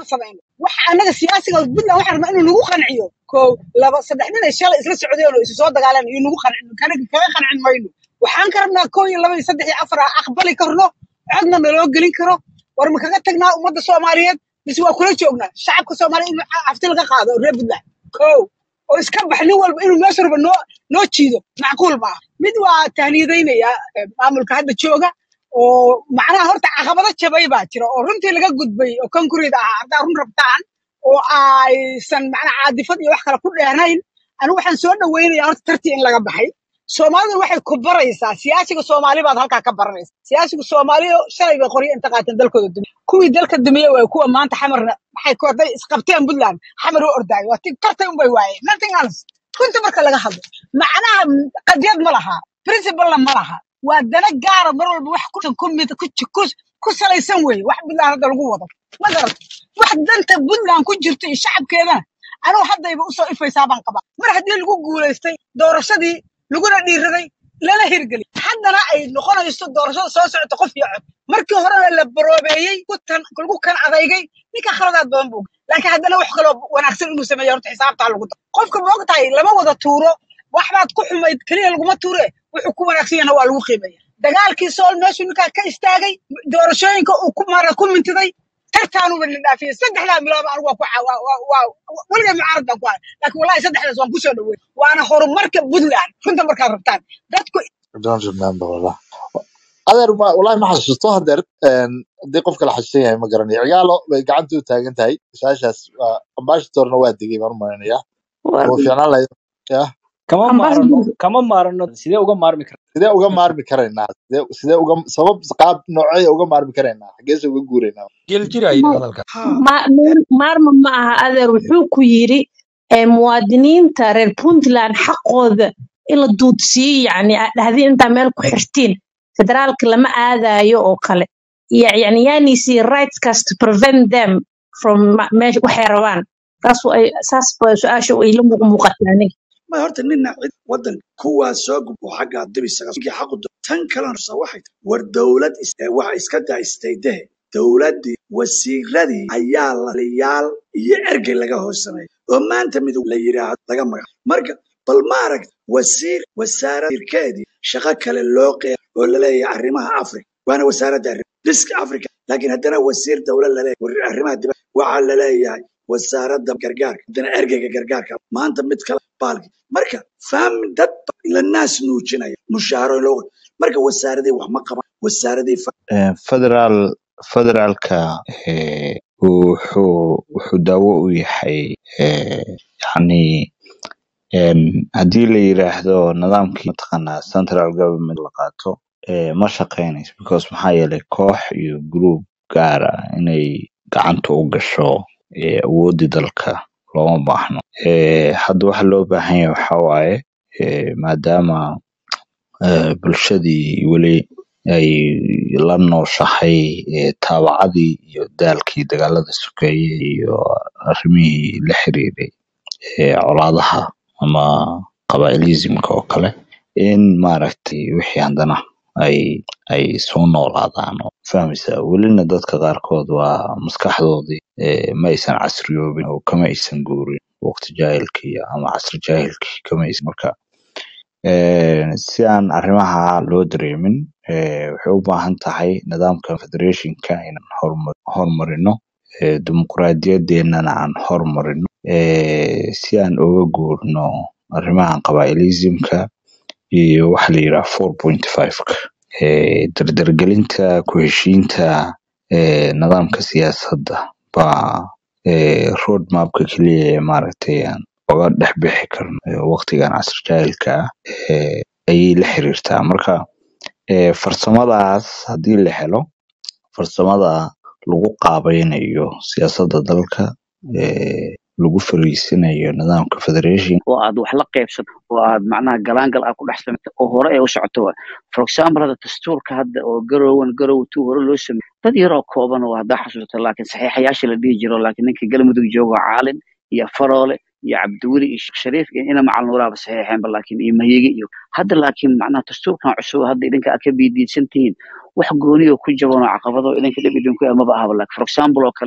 samayno waxa annaga siyaasiga puntland waxaan rabnaa inuu nagu qanciyo kow laba saddex nin ay shalay isla socdeen oo isu soo dagaaleen iyo nagu qancin kanaga kaga qancin mayno waxaan ka rabnaa kow iyo laba iyo saddex iyo afar aan aqbali karno codna naloo gelin karo war ma kaga tagnaa ummadda soomaaliyeed mise waa kula joognaa shacabka soomaaliya in afti laga qaado oo reer puntland kow oo iska bax nin walba inuu meesha raba noo noo jiido macquul maaha mid waa tahniyadaynaya eh, maamulka hadda jooga oo macnaha horta caqabado jabay baa jira oo runtii laga gudbay oo concrete ah haddaa run rabtaan oo aysan macnaha caadifad iyo wax kale ku dheernayn anigu waxaan soo dhaweynayaa horta tartii in laga baxay soomaalidu waxay ku baraysaa siyaasiga soomaali baad halkaa ka baranaysa siyaasiga soomaaliya shalay bay qoryo inta qaateen dalkooda dumiye kuwii dalka dumiye waay kuwa maanta xamarna maxay ku hadday isqabteen puntland xamar u ordaayo waa ti tartay unbay waayeen nothing else runta marka laga hadlo macnaha m- qadiyad ma laha principlena ma laha waa dana gaara mar walba wax ku ku mid ku ku ku salaysan weeye wax puntland hadda lagu wado ma garata wax danta puntland ku jirto iyo shacabkeedana anigu haddayba usoo ifaysaa baan qabaa mar haddii lagu guulaystay doorashadii laguna dhiiraday lala hirgeliy haddana ay noqonayso doorashada soo socota qof iyo cod markii horena la baroobeeyey ku tan lagu kan adeygay ninka khaladaad badan buu laakiin haddana wax kaloo wanaagsan inuu sameeyo horta xisaabtaa lagu daro qofka ma ogtahay lama wada tuuro waxbaad ku xumayd keliya laguma tuure wuxuu ku wanaagsan yahna waa lagu qiimeeya dagaalkii sool meeshuu ninkaa ka istaagay doorashooyinka uu ku mara ku mintiday tartaanuba la dhaafiyey saddexdaa bilood anigu waa ku ca- waa waa- waa- weligay mucaarad baan ku ahay laakiin wallahi saddexdaas waan kusoo dhawey waana horumarka puntland runta markaad rabtaan dadku I don't remember والله adeer ma wallahi ma xasuusto hadeer een, haddii qofka la xasuusan yahay ma garanayo cigaalo bay gacanta u taagan tahay su-aashaas waa ambassadorna waa degay baan u malaynayaa war oo fiicnaan lahayd ya kama maarano ambassador kama maarano sidee uga maarmi karta sidee uga maarmi karaynaa sidee sidee uga sabab qaab noocee uga maarmi karaynaa xageese uga guuraynaa jiljira yidhi hadalka ma- maar- maarma ma aha adeer wuxuu ku yidhi ee, muwaadiniinta reer puntland xaqooda in la duudsiiyo yani aad dhahdeen intaa meel ku xirtiin federaalka lama aadayo oo kale Ya- yani yaanisi rightskaas to prevent them from ma- meesha waxay rabaan saas way- saas ba su-aasha ay la muuq- muuqataa aniga ma horta nina cid wadan kuwaas soo gudbo xagga dibisaga xaqu do tan kalena sa waxay tahay war dowlad is- ee waxa iska daa istaydahe dowladdii wasiiradii ayaa laliyaal iyo ergey laga hoos sameeyay oo maanta mid la yidhaahdo laga magac marka bal maaragta wasiir wasaaradkeedii shaqo kale loo qeeya oo laleeyahay arrimaha afrika waana wasaaradda arrimaha dhiska afrika laakiin haddana wasiir dowlad laleeyahay war arrimaha dibadda waxaa laleeyahay wasaaradda gargaarka haddana ergeyga gargaarka maanta mid kale baalki marka fahmi dad la naas nuujinaya mushaaro loo marka wasaaradii wax ma qaban wasaaradii fa- Eh, federal federaalka eh, wuxuu wuxuu daawo u yahay eh, yacni en, haddii la yiraahdo nidaamkii mataqaanaa central government la qaato eh, ma shaqeynayso because maxaa yeelay koox iyo group gaar ah inay gacanta u gasho eh, awoodii dalka looma baahno Eh, hadda waxa loo baahan yahay waxaa waaye eh, maadaama eh, bulshadii weli ay la nooshahay eh, taabacadii iyo daalkii dagaalada sokeeye iyo arrimihii la xiriiray ee colaadaha ama qabaa'ilismka oo kale in maaragtay wixii haddana ay ay soo noolaadaan oo fahmaysa welina dadka qaarkood waa maskaxdoodii eh, ma aysan casriyoobin oo kama aysan guurin waqti jaahilkii ama casri jaahilkii kama aysan marka Eh, si aan arrimaha loo dareemin eh, waxay u baahan tahay nidaamka federationka inaan hormar- horumarino eh, dimuqraadiyadeennana aan horumarino eh, si aan uga guurno arrimahan qabaa'ilismka iyo waxa la yidhaha four point five-ka eh, dardargelinta ku heshiinta eh, nidaamka siyaasadda baa eh, road mapka keliya ee maaragtay aan oga dhex bixi karno eh, waqtigan casri jaahilka ah eh, ayay la xiriirtaa marka eh, farsamadaas haddii la helo farsamada lagu qaabaynayo siyaasadda dalka eh, lagu fariisinayo nidaamka federation oo aad wax la qaybsato oo aad macnaha galaangal aad ku dhex samayso oo hore ay u socoto waay for example hadda dastuurka hadda oo garowan garow two hore loo sameeyey dad yaroo kooban oo haddaa xasuusta laakiin saxiixayaasha la dhihi jiro laakiin ninka galmudug jooga caalin iyo faroole iyo cabdiweli iyo sheekh shariif iyo ina macal nuuraaba saxiixeenba laakiin iyo mahigi iyo hadda laakiin macnaha dastuurkan cusub hadda idinka aad ka biidiidsan tihiin wax gooniyo ku jaban oo caqabado idinka dhib idinku ah maba ahaba laakiin for example oo kale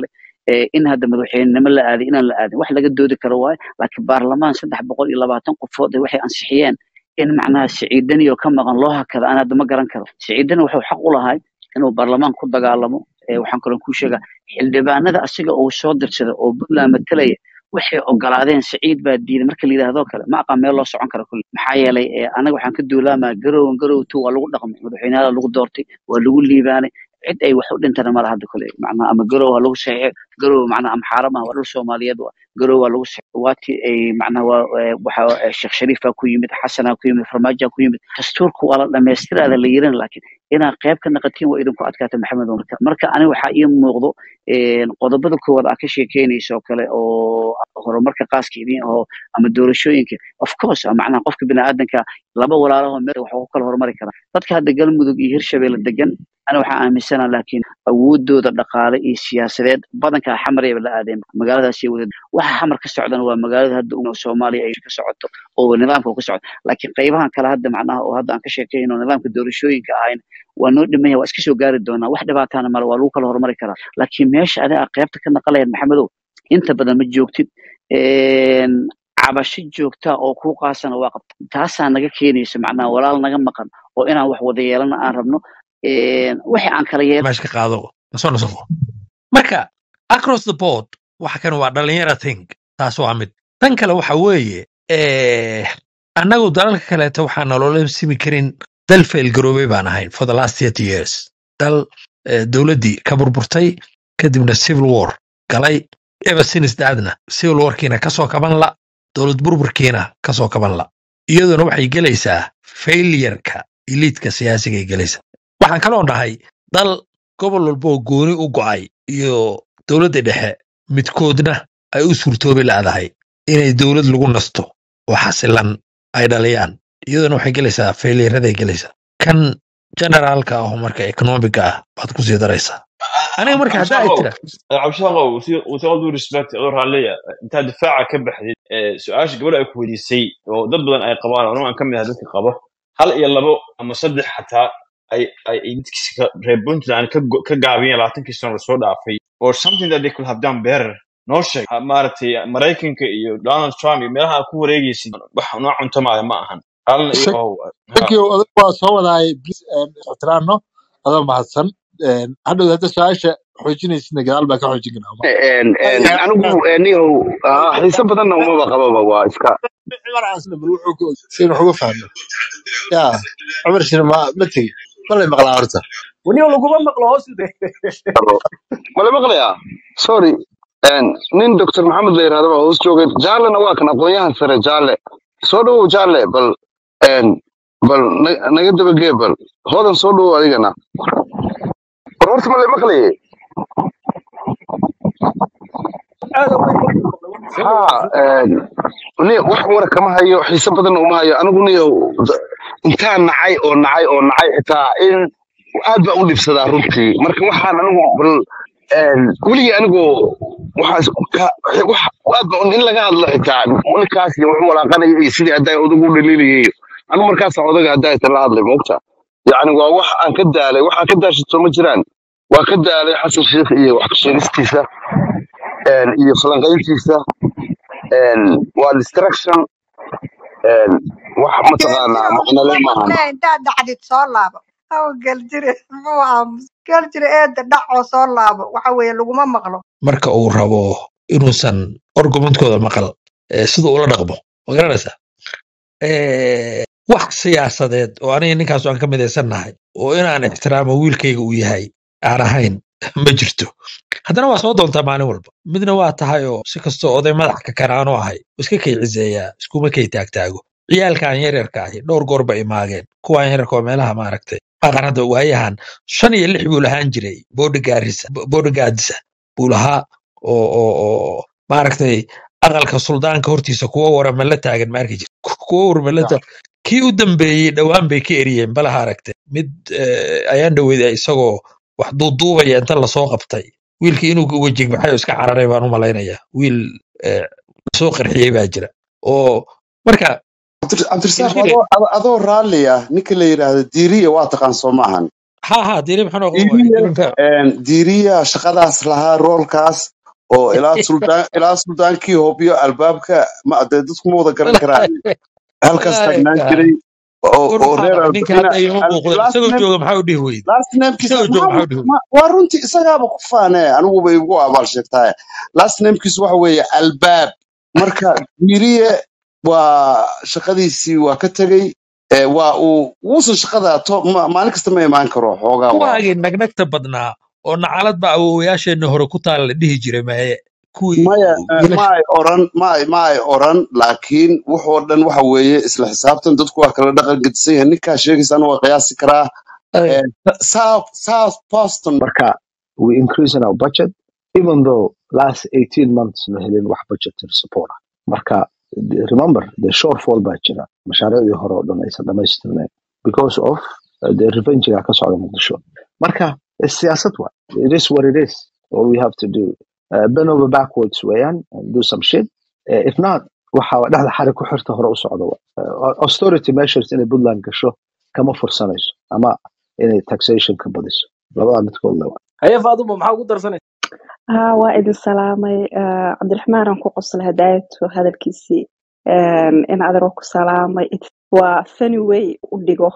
eh, in hadda madaxweynenimo la aaday inaan la aadin wax laga doodi karo waaye laakiin baarlamaan saddex boqol iyo labaatan qofood eh, waxay ansixiyeen in macnaha siciidani oo ka maqan loo hakado aan hadda ma garan karo siciidani wuxuu xaq u lahay inuu baarlamaan ku dagaalamo Eh, waxaan kaloo kuu sheegaa xildhibaanada asiga uu soo dirsada oo puntland matalaya waxay ogolaadeen siciid baa diiday marka la yidhaahdo kale ma aqaan meel loo socon karo kulli maxaa yeelay eh, anaga waxaan ka duulaamaa garowan garow two waa lagu dhaqmay madaxweynaha lagu doortay waa lagu liibaanay cid ay wax u dhintana mala hadda kule macnaha ama garow ha lagu saxiixo garow macnaha ama xaarama waa dhul soomaaliyeed waa garow waa lagu saxiixo waatii ay macnaha waa eh, waxa eh, sheekh shariif baa ku yimid xasanaa ku yimid farmaajoa ku yimid dastuurka waa la dhammaystiraada la yirin laakiin inaad qayb ka naqatiin waa idinku adkaata maxamed marka marka aniga waxaa ii muuqdo een, qodobada koowaad aa ka sheekeynaysa oo kale oo horumarka qaaska idin aho ama doorashooyinka of course ah, macnaha qofka biniaadanka laba walaalaho meel wax ku kala horumari kara dadka hadda galmudug iyo hirshabelle degan ana waxaa aaminsana laakiin awoodooda dhaqaale iyo siyaasadeed badankaa xamarayba la aadeen magaaladaas wada waxa xamar ka socdana waa magaalada hadda u soomaaliya ay ka socoto oo nidaamka uu ka socdo laakiin qaybahan kale hadda macnaha oo hadda aan ka sheekeyno nidaamka doorashooyinka ahayn waa noo dhimaya waa iska soo gaari doonaa wax dhibaatana male waa lagu kala horumari karaa laakiin meesha adiga qaybta ka naqalayan maxamedow inta badan ma joogtid een, cabasho joogta oo kuu qaasana waa qabta taasaa naga keenaysa macnaha walaal naga maqan oo inaan wax wada yeelana aan rabno een, wixii aan kala yeel meesha ka qaado nasoo nasaqo marka across the board waxa kan waa dhalinyara thing taas waa mid tan kale waxa weeye eh, annagu dalalka kaleeto waxaa nolola simi karin dal failgaroobay baan ahayn for the last thirty years dal eh, dowladdii ka burburtay kadibna civil war galay ever since daadna civil warkiina kasoo kaban la dowlad burburkiina kasoo kaban la iyaduna waxay gelaysaa failureka eliitka siyaasigay gelaysaa waxaan kaloo nahay dal gobol walba oo gooni u go'ay iyo dowladda dhexe midkoodna ay u suurtoobi la'dahay inay dowlad lagu nasto oo xasilan ay dhaliyaan iyaduna waxay gelaysaa failuraday gelaysaa kan generaalka ah oo marka economiga ah baad ku sii daraysaa aniga marka haddaa ay cabshaqow tira cabshaqow with all due respect adoo raalliya intaad difaaca ka baxdid ee, su-aasha gabadha ay ku weydiisay oo dad badan ay qabaan oo anigu aan ka mid ahay dadka qabo hal iyo labo ama saddex xataa ay ay ay dadkiisa reer puntland ka go- ka gaabiyeen labaatankii sano lasoo dhaafay or something that they could have done better noo sheeg Ha- maaragtay maraykanka iyo donald trump iyo meelaha aad ku wareegaysid wax noo cuntamaayo ma ahan halna iyo oo thank you odag waa soo wadaay please ixtiraamno adoo mahadsan Een, hadhow hadda su-aasha xoojinaysidna gadaal baa ka xoojin karaa En- en, anigu eniyow ah, xiise badanna umaba qababa waa iska cumar asna bal wuxuu ku sin wax uga fahmo ya cumar shina ma ma tegi malay maqlaa horta weli laguma maqlo hoos u de mala maqlayaa sorry En, nin dr maxamed la yirahdo baa hoos joogay jaalena waa kan aqoonyahan sare jaale soo dhawow jaale bal en, bal na- naga dabagee bal hoodan soo dhawow adigana war horta mala maqlaye aad weyn ma maqlo soo ha dhawaad en, ni wax wara kama hayo xiise badanna uma hayo anigu niyo intaan nacay oo nacay oo nacay xitaa in aad baan u dhibsadaa runtii marka waxaan anigu bal een, weligii anigoo waxaas ka- wax aad baan in laga hadlo xitaa ninkaas iyo wuxuu walaaqanaya iyo sidii haddaa odagu u dhaliilayay anigu markaasaan odaga haddaa ita la hadlay moogta yacni waa wax aan ka daalay waxaan ka daashito ma jiraan waa ka daalay xasan sheikh iyo wax ka sheegistiisa een, iyo falanqayntiisa een, waa distraction een, wax mataqaanaa geljiro macnale waxaan maahan leeyahay intaad dhacdid soo laabo aw geljire muxuu aamus geljire eeda dhac oo soo laabo waxa weeye laguma maqlo marka uu rabo inuusan argumentkooda maqal eh, siduu ula dhaqmo ma garanaysaa Eh, wax siyaasadeed oo aniga ninkaas aan ka midaysannahay oo inaan ixtiraamo wiilkayga uu yahay aan ahayn ma jirto haddana waa soo doontaa maalin walba midna waa tahay oo si kastoo oday madax ka kanaanu ahay iska kay ciseeyaa iskuma kay taagtaago ciyaalkan yaryarka ahi dhowr goor ba imaageen kuwan yaryarka oo meelaha maaragtay aqan hadda waayahan shan iyo lix buu lahaan jiray boodhigaarisa boodhigaadisa buu lahaa oo oo oo maaragtay aqalka suldaanka hortiisa kuwa warama la taagan ma arki jirta kuwa warama la taagan kii u dambeeyey dhowaan bay ka eriyeen balaha aragtay mid eh, ayaan dhoweyda isagoo wax duuduubaya inta lasoo qabtay wiilkii inuu wejigmaxayo iska cararay baan u malaynaya wiil eh, lasoo qarxiyey baa jira oo marka Cabdir- cabdirasaaq Geljire adoo adoo adoo raalli ah ninka la yidhaahdo diiriya waa taqaan soo maahan ha ha diri maxaan oqon diiriya iminka een, diiriya shaqadaas lahaa roolkaas oo ilaa suldaan ilaa suldaankii hobyo albaabka ma dee dadku ma wada garan karaan halkaas taagnaan jiray oo war oo waxaa reer dhacay ninka albina hadda igama muuqdo last isagoo name jooga maxaa u dhihi weyde last namekiisa isagoo jooga maxaa maxaa u dhihi weyde ma- waa runtii isagaaba ku faane aniguba igu abaal sheegtahay last namekiisu waxa weeye albaab marka diiriye waa shaqadiisii waa ka tegey ee waa uu wuusan shaqada to ma- maalin kasta ma imaan karo xoogaa waa kuwaagii nagnagta badnaa oo nacalad baa awowayaasheenna hore ku taala la dhihi jiray maye kuwii maya eh, ma wiilasha ay oran ma ay ma ay oran laakiin wuxoo dhan waxa weeye isla xisaabtan dadku waa kala dhaqan gedisan yahay ninkaa sheegaysana waa qiyaasi karaa Ay, Eh, south south boston marka we increasing our budget even though last 18 months la helin wax budgetary support ah marka the- remember the shortfall baa jira mashaariicdii hore oo dhan aysan dhamaystirnayn because of uh, the revengiga ka socda muqdisho marka eh, siyaasad wa it is what it is all we have to do uh, bend over backwards weeyaan and do some shit uh, if not waxa dhexda xarig ku xirta hore u socda wa uh, austerity measures inay puntland gasho kama fursanayso ama inay taxation ka badiso labada midkood le haye faaduma maxaa ugu darsanaysa haa waa idin salaamay Ah, cabdiraxmaan aan ku qoslay hadaayatu hadalkiisii Een, in adeer waa ku salaamay It- waa funny way u dhigo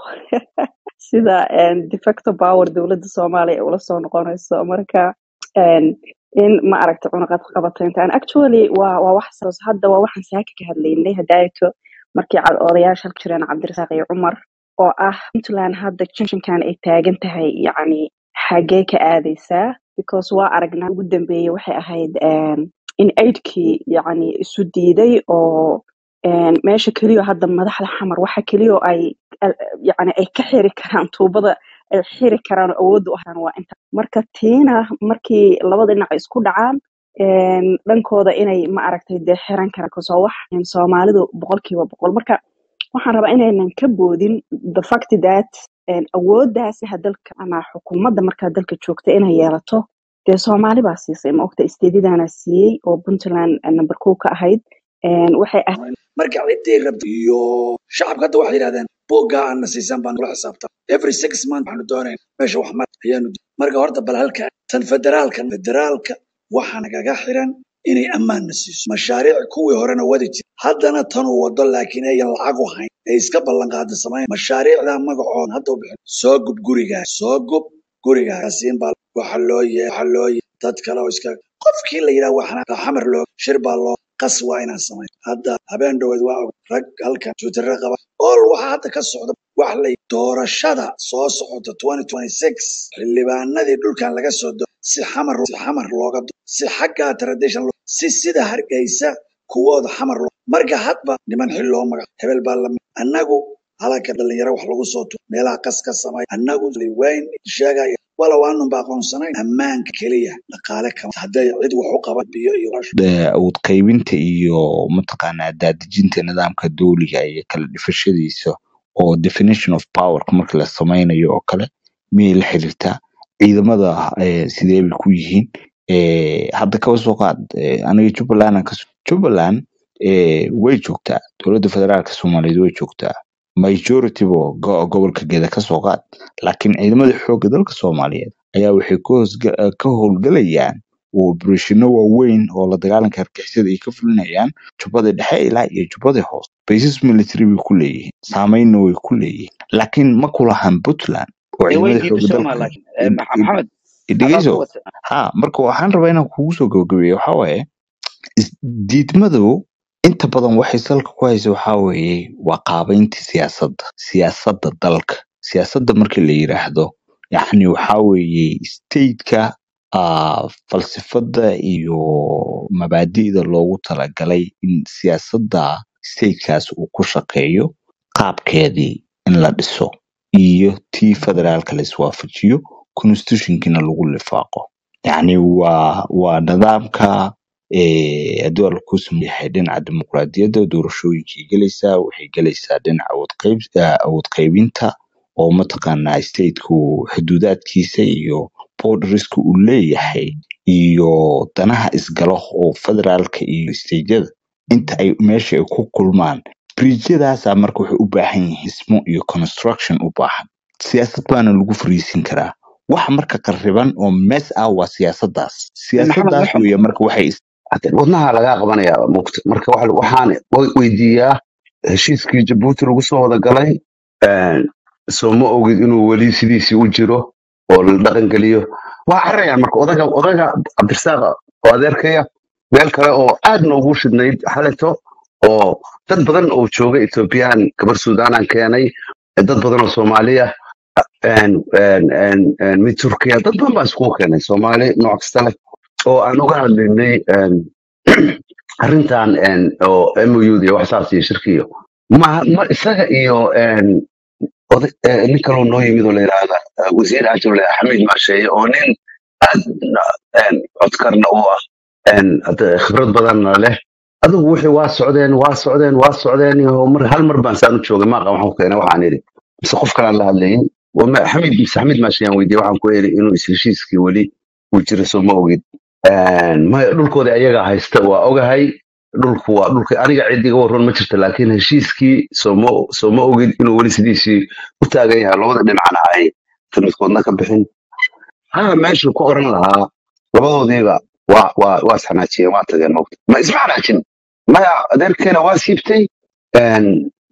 sida een, de facto power dowladda soomaaliya ay ula soo noqonayso marka een, in ma aragta cunaqad qabataynta And actually waa waa wax saas hadda waa waxaan saaka ka hadlaynay hadaayatu markii cad odayaasha halka jireen cabdirasaaq iyo cumar oo ah puntland hadda junctionkan ay taagan tahay yacni xagee ka aadaysaa because waa aragnaa ugu dambeeyey waxay ahayd een, in aidkii yacni isu diiday oo een, meesha keliya hadda madaxda xamar waxa keliya oo ay al- yacni ay ka xiri karaan tuubada ay xiri karaan oo awoodda u hayaan waa inta marka tiina markii labada dhinac ay isku dhacaan een, dhankooda inay ma aragtay dee xiran karaan kasoo wax een, soomaalidu boqolkiiba boqol marka waxaan rabaa inaynan ka boodin the fact that een, awooddaasi dalka ama xukuumadda markaa dalka joogta inay yeelato dee soomaali baa siisay ma ogta isteedidana siiyey oo puntland eh, number kow ka ahayd Een, waxay ahayd marka ciddii rabta iyo shacabka hadda waxay yidhahdeen buugga aana siisan baan kula xisaabtan every six month waxaanu doonayn meesha wax mar ayaanu di- marka horta bal halka tan federaalka federaalka waxaa nagaga xiran inay ammaanna siiso mashaariic kuwii horena wadi jira haddana tanuu wado laakiin ayan lacag u hayn ee iska ballanqaada samayn mashaariicda magacoon hadda u bixin soo gub gurigaa soo gub gurigaa kasiin baa waxa loo ye waxa loo ye dad kale oo iska qofkii la yidhaha waxna xamar loo shir baa loo qas waa inaan samayn hadda habeen dhoweed waa og rag halkan twitterra qaba ol waxaa hadda ka socda wax la doorashada soo socota 2026 xildhibaanadii dhulkan laga soo do si xamar si xamar looga do si xagga tradition loo- si sida hargeysa kuwooda xamar loo marka hadba niman xil loo magac hebel baa la annagu halaka dhalinyaro wax lagu soo tuur meelaha qas ka samay annagu weyn sheegaya walow aanun ba aqoonsanayn ammaanka keliya dhaqaale kama hadday cid wax u qaban biyo iyo de- awood qaybinta iyo mataqaanaa daadejinta nidaamka dowliga iyo kala dhifashadiisa oo definition of powerka marka la sameynayo oo kale miyay la xiriirtaa ciidamada eh, sidee bay ku yihiin Eh, hadda kaba soo qaad eh, aniga jubbaland aan kaso jubbaland eh, way joogtaa dowladda federaalka soomaaliyeed way joogtaa majority bo go- gobolka geeda ka soo qaad laakiin ciidamada xoogga dalka soomaaliyeed ayaa waxay ka hoosga- eh, ka howlgalayaan oo operatiino waaweyn oo la dagaalanka argixisada ay ka fulinayaan jubbada dhexe ilaa iyo jubbada hoose baysas military bay ku leeyihiin saameynna way ku leeyihiin laakiin ma kulahan puntland oo dee way ciidamada xoogga diiday dalka sooma laakiin Eh, Max- maxamed adaa ku dhegeyso wata ha marka waxaan rabaa inaan kugu soo gabagabeeyo waxaa waaye is- diidmadu inta badan waxay salka ku haysa waxaa weeye waa qaabeynta siyaasadda siyaasadda dalka siyaasadda marka la yiraahdo yacni waxaa weeye stateka ah, falsafada iyo mabaadi'da loogu talagalay in siyaasadda statekaas uu ku shaqeeyo qaabkeedii in la dhiso iyo tii federaalka la iswaafajiyo constitutionkiina lagu lifaaqo yacni waa waa nidaamka eh, haddii alla kuu sameeyahay dhinaca dimuqraadiyadda doorashooyinkay gelaysaa waxay gelaysaa dhinaca awood qayb eh, awood qaybinta oo mataqaanaa stateku xuduudaadkiisa iyo borderska uu leeyahay iyo danaha isgalo oo federaalka iyo stateyada inta ay meesha ay ku kulmaan bridjyadaasa marka waxay u baahan yihiin dhismo iyo construction u baahan siyaasad baana lagu fariisin karaa wax marka qariban oo mes ah waa siyaasadaas maxamed siyaasadaas waxa weeye marka waxay is- Hade wadnaha lagaa qabanaya mugta marka waxa- waxaan we- weydiiyaa heshiiskii jabuuti lagu soo wada galay een, soo ma ogid inuu weli sidiisii u jiro oo la dhaqan geliyo waa carayaan marka odaga odaga cabdirasaaq oo adeerkaya meel kale oo aad noogu shidnayd xaleto oo dad badan oo jooga ethoobiyan gabar suudaanaan keenay dad badan oo soomaaliya een, een, een, een, mid turkiya dad badan baa iskugu keenay soomaali nooc kasta leh oo aan uga hadlaynay een, arrintan een, oo mou iyo waxsaas iyo shirkiyo ma ma isaga iyo een, oday- eh, nin kaloo noo yimid oo la yidhaahda eh, wasiir ajirle xamiid maasheeye oo nin aad een, codkarna u ah een, hade khibrad badanna leh adigu wixii waa socdeen waa socdeen waa socdeen iyo mar hal mar baan saan u joogay maaqa waxaan ku keenay waxaan idhi mise qof kalaan la hadlayin Waa ma- xamiid mise xamiid maasheyaan weydiiyey waxaan ku eri inuu is heshiiskii weli uu jiro soo ma ogid Een, maya dhulkooda ayaga haysta waa ogahay dhulku waa dhulka aniga cid iga waran ma jirto laakiin heshiiskii sooma sooma ogid inuu weli sidiisii u taagan yahay labada dhinacna ay midkoodna ka bixin haa meeshu ku oran lahaa labadoodiiba waa waa waa isxanaajiyeen waa tageen mogta ma isma xanaajin maya adeerkeena waa siibtay een,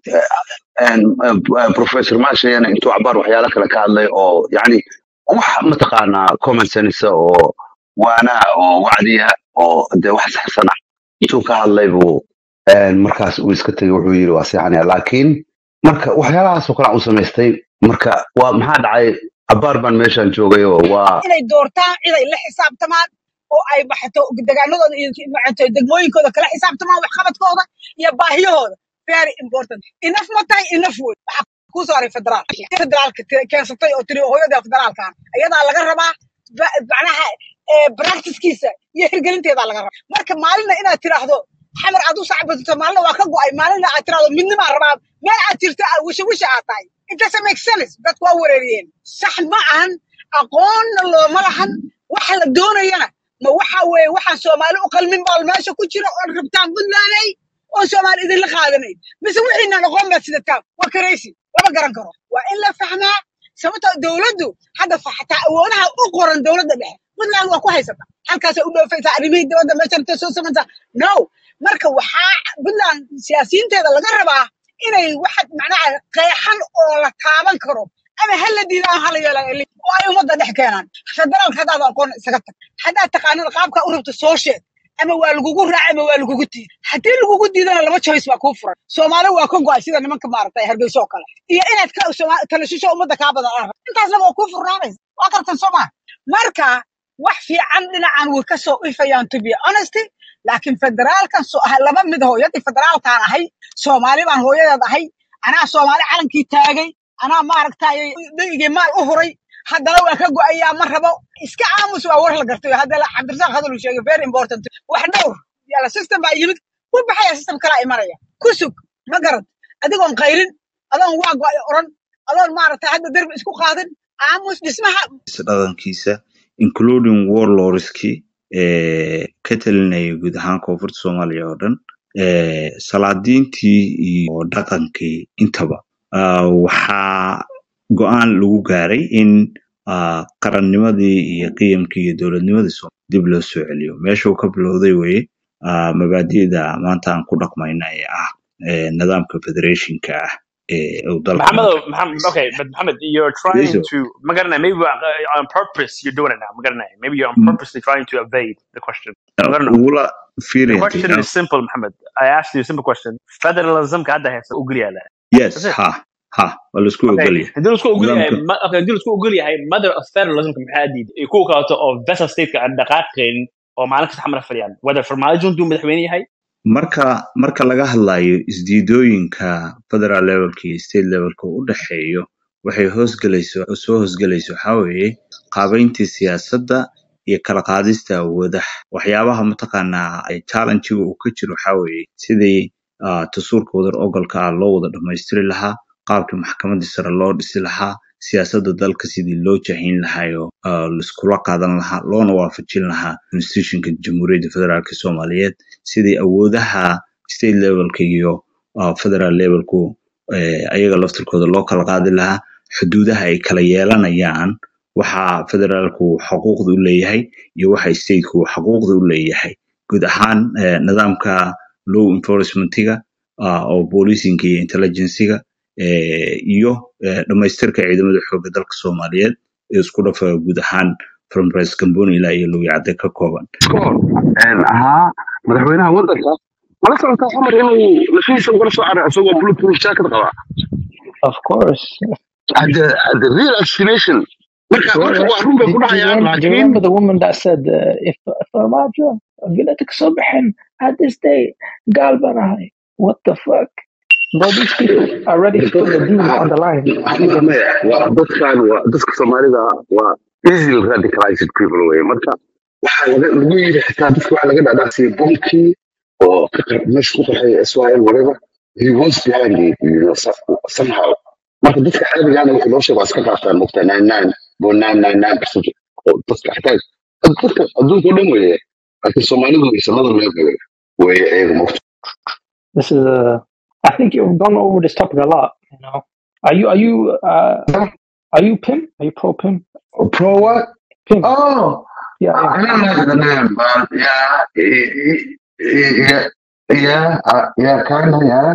een, eh, professor maashayana intuu cabaar waxyaalo kale ka hadlay oo yani wax mataqaanaa common sense oo waana oo wacdiya oo de wax saxsan ah intuu ka hadlay buu een, markaas uu iska tegay wuxuu yiri waa seexanaya laakiin marka waxyaalahaasoo kale aan u samaystay marka waa maxaa dhacay cabaar baan meeshaan joogay oo waa inay doortaan cid ay la xisaabtamaan oo ay baxato degaanadooda iyo maxato degmooyinkooda kala xisaabtamaan waxqabadkooda iyo baahiyahooda very important enough ma tahay enough wey waxaa kuu saaray federaal federaalka ti- keensatay oo tiri hooyada federaalkan ayadaa laga rabaa ba- macnaha eh, practicekiisa iyo hirgelinteedaa laga rabaa marka maalina inaad tiraahdo xamar aad u sacbadato maalina waa ka go'ay maalina aad tiraahdo midnimaa rabaa meel aad jirta aad wisha wisha aad tahay it doesn't make sense dadku waa wareeriyeen sax ma ahan aqoonna looma lahan waxa la doonayana ma waxa weeye waxaan soomaali u qalmin baal meesha ku jira oon rabtaan puntlandey oon soomaali idinla qaadanayn mise wixiinaan aqoon baad sidataan waa karaysi lama garan karo waa in la fahmaa sababtoo dowladdu hadda fa- xataa awoodaha u qoran dowladda dhexe puntland waa ku haysata halkaasay u dhoofaysaa arrimihii dibadda meesha intay soo samaysaa no marka waxaa puntland siyaasiyiinteeda laga rabaa inay waxa macnaha qeexan oo la taaban karo ama ha la diidaan hala yeelaan eli oo ay ummadda dhex keenaan federaalka haddaad aqoon isaga tag haddaad taqaanada qaabka u rabto soo sheeg ama waa lagugu raac ama waa lagugu diid haddii lagugu diidana laba choice baa kuu furan soomaali waa ka go'ay sida nimanka maaragtay hargeyso oo kale iyo inaad ka Sooma- kala shisho ummadda kaa badan aan rabto intaasna waa kuu furnaanaysa waa kartan soomaa marka wax fiican dhinacan way ka soo ifayaan to be honesty laakiin federaalkan so ah laba mid hooyadii federaalkaan ahay soomaali baan hooyadeed ahay anaa soomaali calankii taagay anaa maaragtay dhigii maal u huray haddana waa ka go'ayaa ma rabo iska aamus waa war la gartay hadda la- cabdirasaaq hadal uu sheegay very important wax dhowr yala system baa yimid ku baxaya system kalaa imanaya ku sug ma garad adigoon qayrin adoon waa go'ay oran adoon maaragtay hadda derbi isku qaadin aamus dhismaha dhaqankiisa including warlordskii ee ka talinaya guud ahaan koonfurta soomaaliya oo dhan ee salaadiintii iyo dhaqankii intaba ah, waxaa go-aan lagu gaaray in ah, qarannimadii iyo qiyamkii iyo dowladnimadii Soomaaliya dib loo soo celiyo meeshuu ka bilowday weye ah, mabaadi'da maanta aan ku dhaqmayna ee ah ee nidaamka federationka ah ee uu dalka Mohammed, maanta Mohammed, okay, but Mohammed, you're trying Yeso. to, Magarna, maybe uh, on purpose you're doing it now, Magarna. Maybe you're on Mm, purposely trying to evade the question. ah, Magarna, ugula the fiiriyantay question ah, is simple, Mohammed. I asked you a simple question. Federalism kada hai ugriya la. yes That's it. ha ha waa laisku Okay, ogolyahay hadii la isku ogol yahay, nidaamka ma- okay, hadii la isku ogol yahay, mother of federalism maxaa diid? Ay ku kaato oo vessel state-ka aan dhaqaaqayn oo maalin kasta xamar fadhiyaan. Whether Farmaajo intuu madaxweyne yahay, marka marka laga hadlayo isdiidooyinka federal levelka iyo state levelka u dhexeeyo waxay hoosgelayso soo hoosgelayso waxaa weeye qaabayntii siyaasadda iyo kala qaadista awoodaha waxyaabaha mataqaanaa ay challenge-ga uu ka jiro waxaa weeye sidii ah, dastuurka wadar ogolka ah loo wada dhammaystiri lahaa qaabkii maxkamadda sare loo dhisi lahaa siyaasadda dalka sidii loo jahin lahayo ah, laiskula qaadan lahaa loona waafajin lahaa constitutionka jamhuuriyadda federaalka soomaaliyeed sidii awoodaha state levelka iyo uh, federal levelku eh, ayaga laftirkooda loo kala qaadi lahaa xuduudaha ay kala yeelanayaan waxa federaalku xuquuqda u leeyahay iyo waxa stateku xuquuqda u leeyahay guud ahaan eh, nidaamka law enforcementiga ah, oo boolisinka iyo intelligenciga eh, iyo eh, dhamaystirka ciidamada xoogga dalka soomaaliyeed ee isku dhafa guud ahaan from res camboni ilaa iyo lowicadde ka kooban iskoor ahaa madaxweynaha waddanka mala socotaa xamar inuu lafihiisa ugala soo caray isagoo bulletproof jacket qaba of course at the, at the real destination marka Sure, marka right. waa run bay Do, ku do, you dhahayaan remember, do you laakiin remember the woman that said, uh, if Farmajo, Villatic Sobahan at this day, Galvanahay, what the fuck? Bro, these people are ready to put their deal on the line. Maya, maya, waa dadkan waa dadka soomaalida waa easily radicalized people wey marka waxaa laga lagu yiri xitaa dadka waxaa laga dhadhacsiyay bonkii oo ka qar- meesha ku qaxay israel whatever he was behind it you know, so- somehow marka dadka caadigaana wixii loo sheego waa iska qaataan mogta nine nine bo nine nine nine percent oo dadka xitaa dadka adduunka o dhan weeye laakiin soomaalidu sanada loo galay weeye iyaga mogta This is uh, I think you've gone over this topic a lot. You know, are you are you uh, are you Pim? Are you pro Pim? pro what Pim. oh Yeah, I yeah. don't know the name, but yeah, yeah, yeah, uh, yeah, kind of, yeah.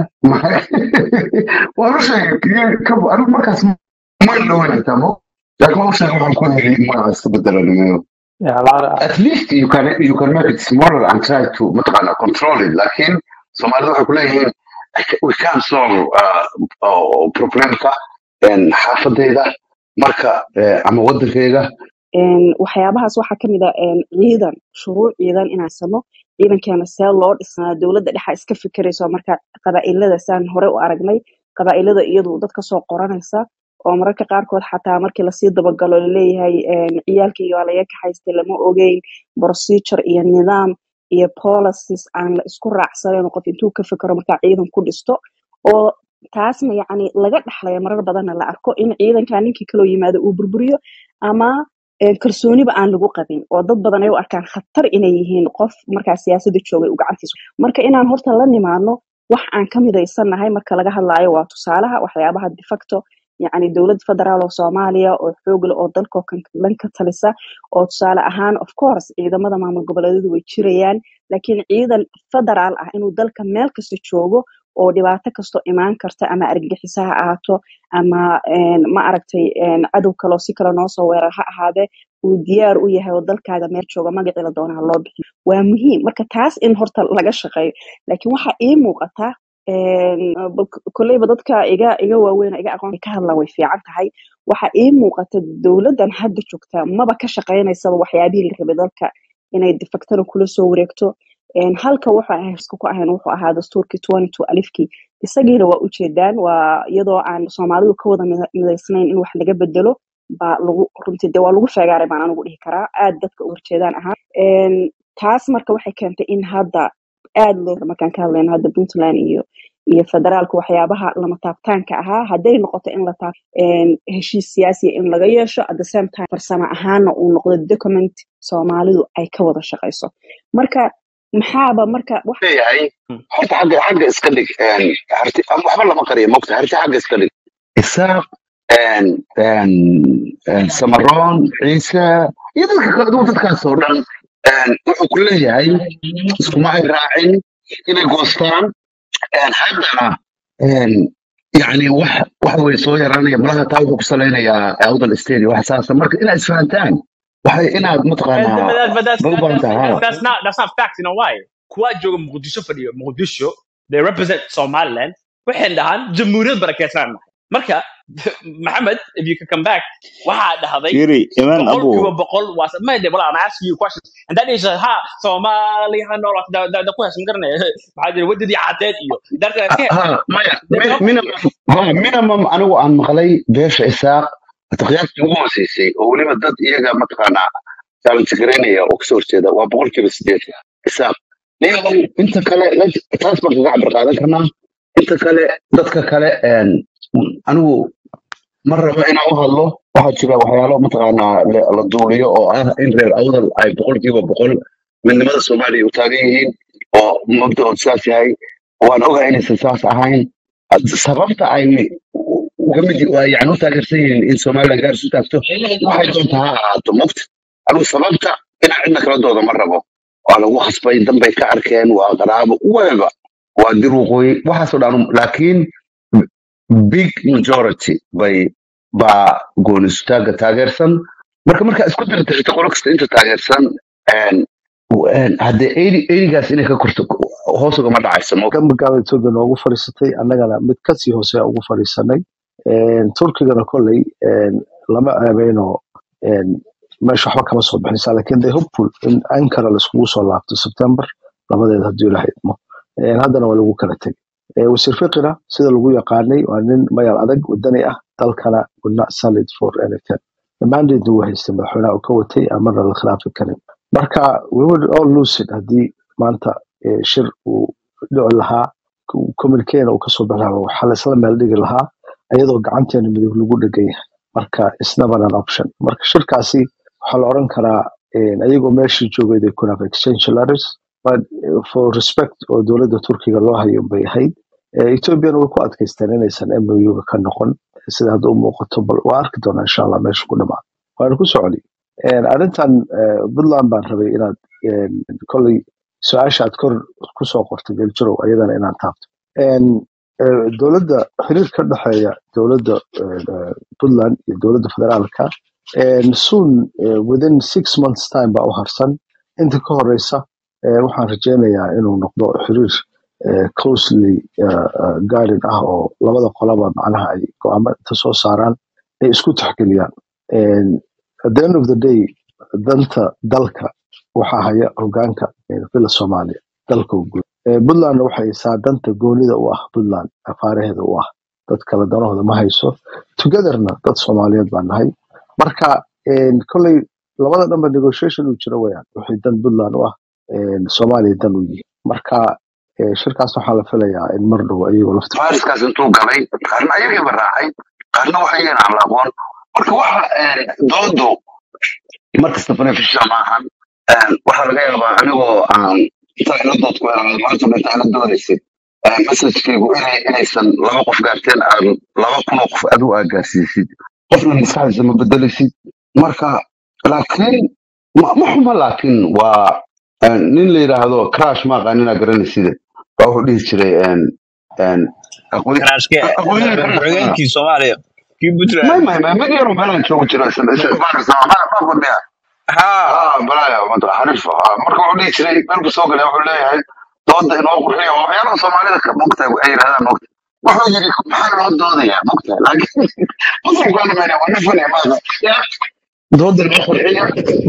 Well, I'm saying, yeah, come on, I'm not ما لون تمام لكن ما وصل ما نكون ما استبدل النمو Yeah, a lot of at least you can you can make it smaller and try to متقنا control it لكن Somalia waxay ku leeyihiin we can't solve uh, uh, problemka in xaafadayda marka eh, ama wadankayga Een, waxyaabahaas waxaa ka mid ah een, ciidan shuruuc ciidan inaan samo ciidankeena see loo dhisnaa dowladda dhexa iska fikirayso marka qabaa'ilada saan hore u aragnay qabaa'ilada iyadu dadka soo qoranaysa oo mararka qaarkood xataa markii lasii dabagalo laleeyahay een, ciyaalkayga waa laga kaxaystay lama ogeyn procedure iyo nidaam iyo policies aan la isku raacsanayn qof intuu ka fikiro markaa ciidan ku dhisto oo taasna yacni laga dhaxlaya marar badanna la arko in ciidanka ninkii kaloo yimaado uu burburiyo ama ee, kalsooniba aan lagu qabin oo dad badan ay u arkaan khatar inay yihiin qof markaa siyaasadda joogay uu gacantiisa marka inaan horta la nimaadno wax aan ka midaysannahay marka laga hadlaayo waa tusaalaha waxyaabaha de facto yacni dowlad federaal oo soomaaliya oo xoog leh oo dalkoo kan dhan ka talisa oo tusaale ahaan of course ciidamada maamul goboleedyadu way jirayaan laakiin ciidan federaal ah inuu dalka meel kasta joogo oo dhibaato kastoo imaan karta ama argagixisa ha ahaato ama een, ma aragtay een, cadow kaloo si kale noo soo weerar ha ahaadee uu diyaar u yahay oo dalkaaga meel jooga magacii la doonaha loo bixiyo waa muhiim marka taas in horta laga shaqeeyo laakiin waxaa ii muuqata een, bal- kolleyba dadka iga iga waaweyn oo iga aqoon ka hadlaan way fiican tahay waxaa ii muuqata dowladdan hadda joogta maba ka shaqeynaysaba waxyaabihii la rabay dalka inay defaktana kula soo wareegto Een, halka wuxuu ahay isku ku ahayn wuxuu ahaa dastuurkii 22 alifkii isagiina waa ujeedaan waa iyadoo aan soomaalidu ka wada mida- midaysnayn in wax laga bedelo baa lagu runtii de waa lagu feegaaray baan anigu dhihi karaa aad dadka u horjeedaan ahaa Een, taas marka waxay keentay in hadda aad loo markaan ka hadlayno hadda puntland iyo iyo federaalka waxyaabaha lama taabtaanka ahaa hadday noqoto in la taab een, heshiis siyaasiya in laga yeesho at the same time farsamo ahaana uu noqdo document soomaalidu ay ka wada shaqayso marka maxaaba marka wax leeyahay horta xagga xagga iska dhig een, harti ama waxba lama qariyo mogta harti xagga iska dhig isaaq een, een, een, samaroon ciise iyo dadka kale adugu dadkaas oo dhan een, wuxuu ku leeyahay iskuma ay raacin inay goostaan een, haddana een, yacni wax waxa way soo yaraanaya malaha taa wuxuu ku salaynayaa awdal stadium wax saasa marka inaad isfahantaan waxay inaad But, mataqaanaa but, that, but that's, ma u that, baahan that's, tahay that's, that's not that's not fact. You know why? Kuwa jooga Muqdisho fadhiyo Muqdisho they represent Somaliland. Waxay dhahaan jamhuuriyad barakeysan nahay. Marka Maxamed, if you could come back, waxaa dhahday Firi, Iman boqolkiiba Abu, boqol waa mayde wala I'm asking you a question and that is uh, ha Soomaali ha nool da da da ku haysan garanay maxaa jira wadadii cadeed iyo darka ha ke ha, maya they mi- talk minimum ha, minimum anigu aan maqlay beesha isaaq qiyaastii ugu hooseysay oo weliba dad iyaga mataqaanaa jaalantigaraynaya oo kasoo horjeeda waa boqolkiiba sideed isaaq niyahow inta kale la- taas baan kaga cabar qaadan karnaa inta kale dadka kale een, anigu ma rabo inaan u hadlo waxaa jira waxyaalo mataqaanaa la la duuliyo oo ah in reer awdal ay boqolkiiba boqol midnimada soomaaliya u taagan yihiin oo mabdaood saas yahay waan ogahay inaysan saas ahayn sababta ay uga mid waa yani u taageersan yihiin in somaliland gaar isu taagto waxay doonta ha ahaato mogta anigu sababta inaan cidna kala dooda ma rabo waa lagu khasbay danbay ka arkeen waa qaraabo whatever waa dir waqooyi waxaasoo dhan laakiin big majority bay baa goonistaaga taageersan marka marka isku darta xitaa qolo kasta inta taageersan een, een, haddee erigaas inay ka korto hoos ugama dhacayso mo kan magaalada etoobiya noogu fadhiisatay annagana mid kasii hoose ugu fadhiisanay Een, turkigana kolley een, lama ceebeyno een, meesha waxba kama soo bixinaysa laakiin they hopeful in ankara laiskugu soo laabto september labadeeda haddii ilaha idmo Een, haddana waa lagu kala tegay Ee, wasiir fiqina sida lagu yaqaanay waa nin mayal adag wadani ah dalkana will not sell it for anything mandate uu haystay madaxweynaha uu ka watay amana la khilaafi karin marka we would all lose it haddii maanta ee, shir uu dhici lahaa communiquena uu kasoo bixi lahaa waxaa laisla meel dhigi lahaa iyadoo gacanteena midig lagu dhegan yahay marka it's never an option marka shirkaasi waxaa la oran karaa een, ayagoo meeshii joogay they could have exchange letters but eh, for respect oo dowladda turkiga loo hayo bay ahayd Eh, ethoopiana way ku adkaysteen inaysan mouga ka noqon sida hadda u muuqato bal waa arki doonaa insha allah meesha ku dhamaa waana ku soconi Een, arrintan eh, puntland baan rabay inaad een, kolley su-aasha aad kor kusoo qortay geljirow ayadana inaan taabto Een, eh, dowladda xiriir ka dhexeeya dowladda eh, eh, puntland iyo dowladda federaalka een, soon eh, within six months time baa u harsan inta ka horeysa eh, waxaan rajeynayaa inuu noqdo xiriir eh, closely eh, eh, guided ah oo labada qolaba macnaha ay go'aamo inta soo saaraan ay isku tixgeliyaan Een, at the end of the day danta dalka waxaa haya hogaanka eh, villa soomaaliya dalka u guud Eh, puntlandna waxay haysaa danta goonida u ah puntland afaaraheeda u ah dad kale danahooda ma hayso togetherna dad soomaaliyeed baan nahay marka een, kolley labada dhanba negotiation uu jiro weyaan wixii dan puntland u ah een, soomaaliya dan u yihi marka eh, shirkaas waxaa la filayaa in mar dhow ayagoo lafta fariskaas intuu galay qaarna ayagiiba raacay qaarna waxa yeen aan la aqoon marka waxa een, doodu markasta beneficial maahan Een, waxaa laga yaabaa anigoo aan intaa ila dood ku helay maanta dhinta ila doodaysid messagekaygu inay inaysan laba qof gaarteen aad laba kun oo qof adigu aad gaarsiisid qofna maskaxdiisa ma bedelaysid marka laakiin ma ma xuma laakiin waa een, nin la yidhaahdo crash ma aqaanin aa garanaysid baa wuxuu dhihi jiray een, een, aqoon- karaashke aqoonyahan ka dhexeeya madaxweynekii soomaaliya kii puntland may may may mid yaro meelaan joogo jira isla isla baarisa ma ma fadhiya haa ah balaya manta xarifa ah marka wuxuu dhihi jiray meelku soo galay wuxuu leeyahay dooda inoo qurxiya waa waxyaalaha soomaalida ka mogtahay ay yidhahdaan mogta wuxuu yidhi maxaa loo doodayaa mogta laakiin qofkaan mena waa nafan maaha dooda inoo qurxiya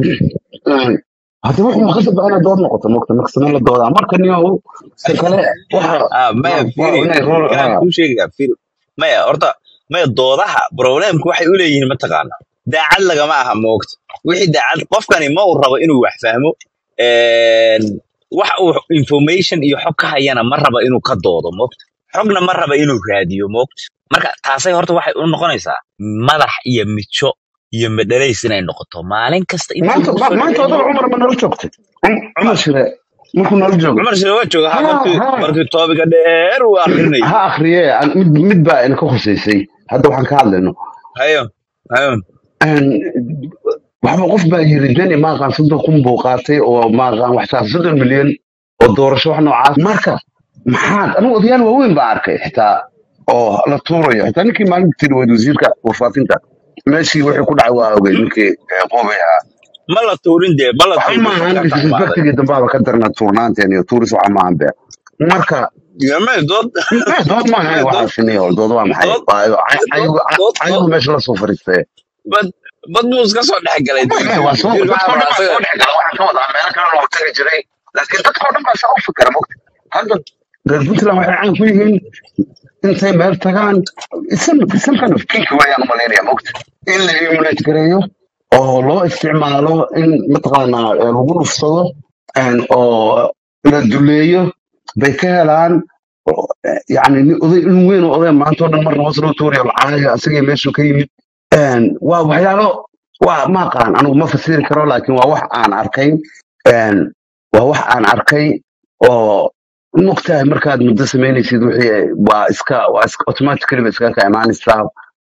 hadda wuxuu maqasab inay dood noqoto mogta maksana la doodaa marka niyow ta kale waxa ah maya waa waa fiiri inay roor waxaan ah kuu sheegayaa fiiri maya horta maya doodaha problemku waxay u leeyihiin mataqaana daacad lagama aha moogta wixii daacad qofkani ma uu rabo inuu wax fahmo een, wax uu information iyo xog ka hayana ma raba inuu ka doodo moogta xogna ma raba inuu raadiyo moogta marka taasay horta waxay u noqonaysaa madax iyo mijo iyo madhalays inay noqoto maalin kasta intii maanta lagu ma- soo maanta odaba celceliyo cumar ma nala joogtay Um- cumar shire markuu nala joogo cumar sile waa jooga ha ha markii ha markii toobiga dheer uu akrinayay ha akriye aan- mid mid baa ina ka khuseysay hadda waxaan ka hadlayno hayo hayo Een, waxba qof baa yiri deni maaqaan soddon kun buu qaatay oo maaqaan waxtaa soddon milyan oo doorasho wax noocaas marka maxaad anigu odayaal waaweyn baa arkay xitaa oo la tuurayo xitaa ninkii maalinta tiri wayd wasiirka warfaafinta meeshii wixii ku dhacay waa ogey ninkii eh, qoobay ahaa ma la tuurin dee ma la waxa tuurin maahan qofka ka xumaaday disrespectigii dambaaba ka darna tuurnaanteen iyo tuuris waxa maahan be marka yame dood Eh, dood maahan maya dood waxaasini oo dood waa maxay dood Waa- dood ayagu dood ayagu dood meesha la soo fariistay bad bad buu iska soo dhex galay May- may, waa soo wasiirka dadkoo waxaa dhan rabaa baa soo asaga dhex gala waxaan ka wadaa meelo kale loo tagi jiray laakiin dadkoo dhan baa saa u fikira mogta hadda reer puntland waxay caan ku yihiin intay meel tagaan some some kind of kink weeyaan umalaynaya mogta in la emulate gareeyo oo loo isticmaalo in mataqaanaa eh, lagu dhufsado and oo la duleeyo bay ka helaan oo, eh, yacni nin oday in weyn oo oday maanta oo dhan marna hoos loo tuurayo lacaayo asagii meeshuu ka yimid And waa waxyaalo waa ma aqaan anigu ma fasiri karo laakiin waa wax aan arkay And waa wax aan arkay oo mogtahay markaad muddo samaynaysid wixii waa iska waa iska automatically ba iskaga ka imaanaysaa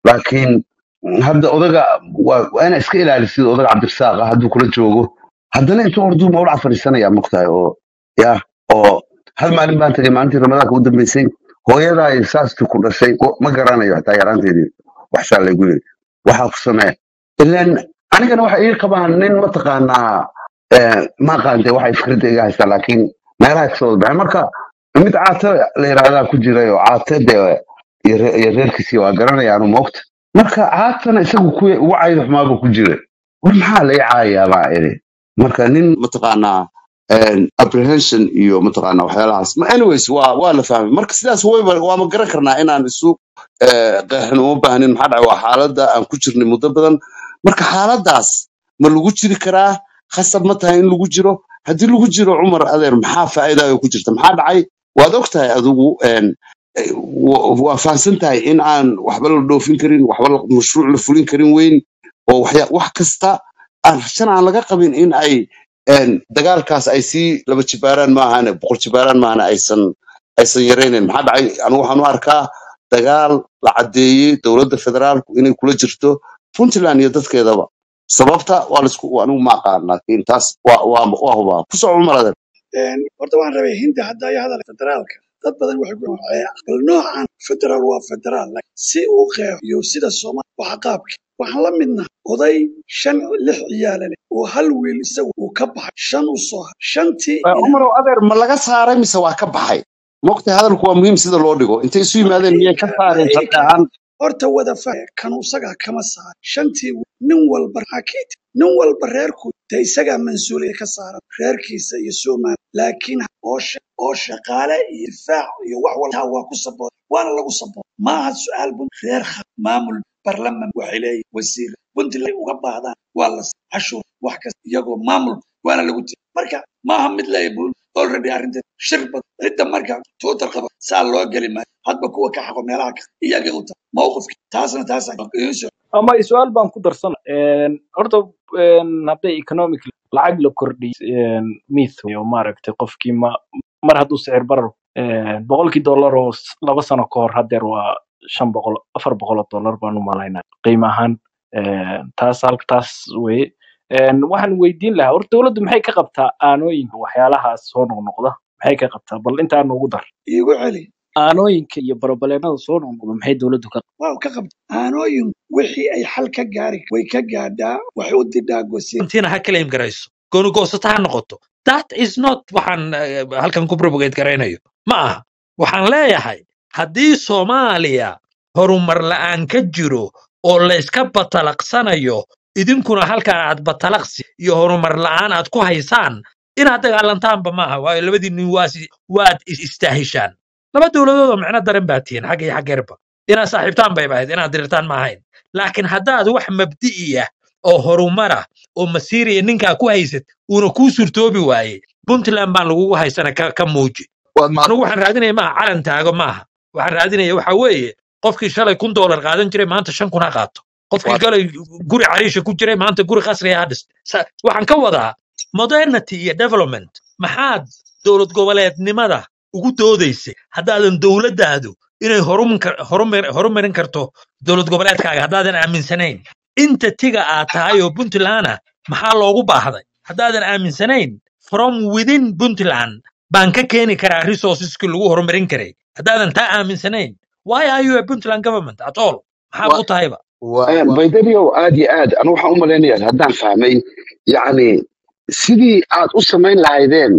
laakiin hadda odaga waa waa inaa iska ilaalisid odaga cabdirasaaq ah hadduu kula joogo haddana intuu orduu mawlaca fadhiisanaya mogtahay oo ya oo hal maalin baan tagay maalintii ramadaanka u dambeysay hooyadaa saastii ku dhashay o- ma garanayo hataa yaraanteedii waxshaa laygu yiri waxaa ku samee ilan anigana waxa ii qabaan nin mataqaanaa eh, ma aqaante waxay fikradda iga haystaa laakiin meelaha kasoo wada baxeen marka mid caate la yidhaahdaa ku jiray oo caate dee iyo re- iyo reerkiisii waa garanayaanu moogta marka caatana isagu ku ugu cayda xumaaba ku jiray war maxaa la ii caayayaa baa iri marka nin mataqaanaa een, apprehension iyo mataqaanaa waxyaalahaas Ma- anyways waa waa la fahmay marka sidaas wayba waama garan karnaa inaan isu eh, qeexin uma baahnin maxaa dhacay waa xaaladda aan ku jirnay muddo badan marka xaaladdaas ma lagu jiri karaa khasab ma tahay in lagu jiro haddii lagu jiro cumar adeer maxaa faa'iidaayo ku jirta maxaa dhacay waad og tahay adigu een, eh, wa- waa fahamsan tahay in aan waxba la dhoofin karin waxba la- mashruuc la fulin karin weyn oo waxya- wax kasta aan shan aan laga qabin in ay een, dagaalkaas ay sii laba jibaaraan maahane boqol jibaaraan maahane aysan aysan yaraynayn maxaa dhacay anigu waxaan u arkaa dagaal la caddeeyey dowladda federaalku inay kula jirto puntland iyo dadkeedaba sababta waa laisku anigu ma aqaan laakiin taas waa waa waa hubaa ku soo cumar adeer Een, horta waan rabay hindi hadda ayaa hadal federaalka dad badan waxay ku nooceen bal noocan federaal waa federaal laakiin si uu qeexo iyo sida soomaali waxa qaabki waxaan la midnahay oday shan lix ciyaala leh oo hal wiil isagu uu ka baxay shan u soo haray shantii Eh, ina cumarow adeer ma laga saaray mise waa ka baxay mogtahay hadalku waa muhiim sida loo dhigo intay isu yimaadeen miyay ka saareen sharci ika ahaan horta wada fahaya kanu isagaa kama saar shantii wiil, nin walba xakiit nin walba reerku de isagaa mansuuliya ka saaran reerkiisa iyo soomaali laakiin oo sha- oo shaqaale iyo difaac iyo wax walba taa waa ku sabooda waana lagu sabooda maaha su-aal bun reer kha maamul barlaman waxay leeyihin wasiir puntland uga baahdaan waa la siiyaa cashuur wax kasta iyagoo maamul waana lagu tiri marka maaha mid leeya bun already arrinteed shir bad cidda marka tuutar qaba saa loo geli maayo hadba kuwa ka xaqo meelaha ka iyaga u tahay mawqifka taasna taasa idiin soo ama su-aal baan ku darsana horta een, hadday economic lacag la kordhiyo mith oo maaragtay qofkii ma mar hadduu sicir barar een, boqolkii dollar oo s- laba sano ka hor hadeer waa shan boqol afar boqol oo dollar baan u malaynaya qiimo ahaan een, taas halka taas weye Een, waxaan weydiin lahaa horta dowladdu maxay ka qabtaa aanooyinka waxyaalahaas soo noqnoqda maxay ka qabtaa bal intaa noogu dar iigu celi aanooyinka iyo barobaleennada soo noqnoqda maxay dowladdu ka waaw ka qabta aanooyin wixii ay xal ka gaari way ka gaadhaa waxay u didhaa gosiin intiina ha claim garayso gooni goosata ha noqoto that is not waxaan eh, halkan ku propagate garaynayo ma aha waxaan leeyahay haddii soomaaliya horumar la'aan ka jiro oo layska batalaqsanayo idinkuna halkan aad batalaqsi iyo horumar la'aan aad ku haysaan inaad dagaalantaanba maaha waayo labadii nin waasi waad is istaahishaan laba dowladood oo micno daran baa tihiin xagga iyo xaggeerba inaad saaxiibtaan bay ahayd inaad dirirtaan ma ahayn laakiin haddaad wax mabdi'iya oo horumara oo masiiriya ninkaa ku haysat uuna kuu surtoobi waayey puntland baan lagugu haysana ka, ka muuji waad mahad anigu waxaan raadinaya maaha calan taago maaha waxaan raadinaya waxa weeye qofkii shalay kun doolar qaadan jiray maanta shan kun ha qaato qofkii waad galay guri cariisha ku jiray maanta guri qasriya ha dhist Sa- waxaan ka wadaa modernity iyo development maxaad dowlad goboleednimada ugu doodaysay haddaadan dowladdaadu inay horumin kar- horumar- horumarin karto dowlad goboleedkaaga haddaadan aaminsanayn inta tiga aad tahay oo puntlanda maxaa loogu baahday haddaadan aaminsanayn from within puntland baan ka keeni karaa resourceski lagu horumarin karay haddaadan taa aaminsanayn why are you a puntland government at all maxaad wa u tahayba wa Eh, wa baydariyow aad iyo aad anu waxaan u malaynayaa haddaan fahmay yacni sidii aad u samayn lahaydeen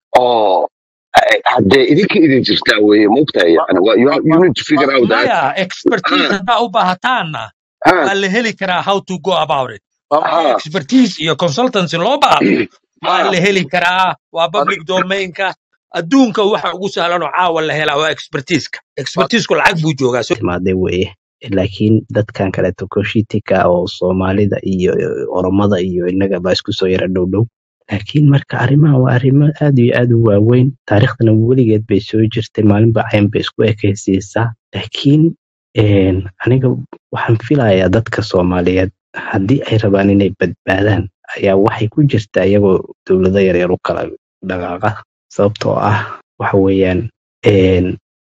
oo eh, haddee idinka idin jirtaa weeye moogtahay wa yani Wa- you, have- you wa need to figure out that maya expertise ah, haddaa u baahataanna ah, waa la heli karaa how to go about it wa haddii ah, expertise iyo consultancy loo baahdo waa ah, la heli karaa waa wa public domainka adduunka waxa ugu sahlan oo caawa la helaa waa expertiseka wa expertisku lacag buu joogaa so timaade weeye laakiin dadkan kaleeto koshitika oo soomaalida iyo oromada iyo innaga baa isku soo yara dhow dhow laakiin marka arrimaha waa arrimo aad iyo aad u waaweyn taariikhdana weligeed bay soo jirtay maalinba cayn bay isku ekaysiisaa laakiin een, aniga waxaan filayaa dadka soomaaliyeed haddii ay rabaan inay badbaadaan ayaa waxay ku jirtaa iyagoo dowlado yaryar u kala dhaqaaqa sababtoo ah waxa weeyaan een,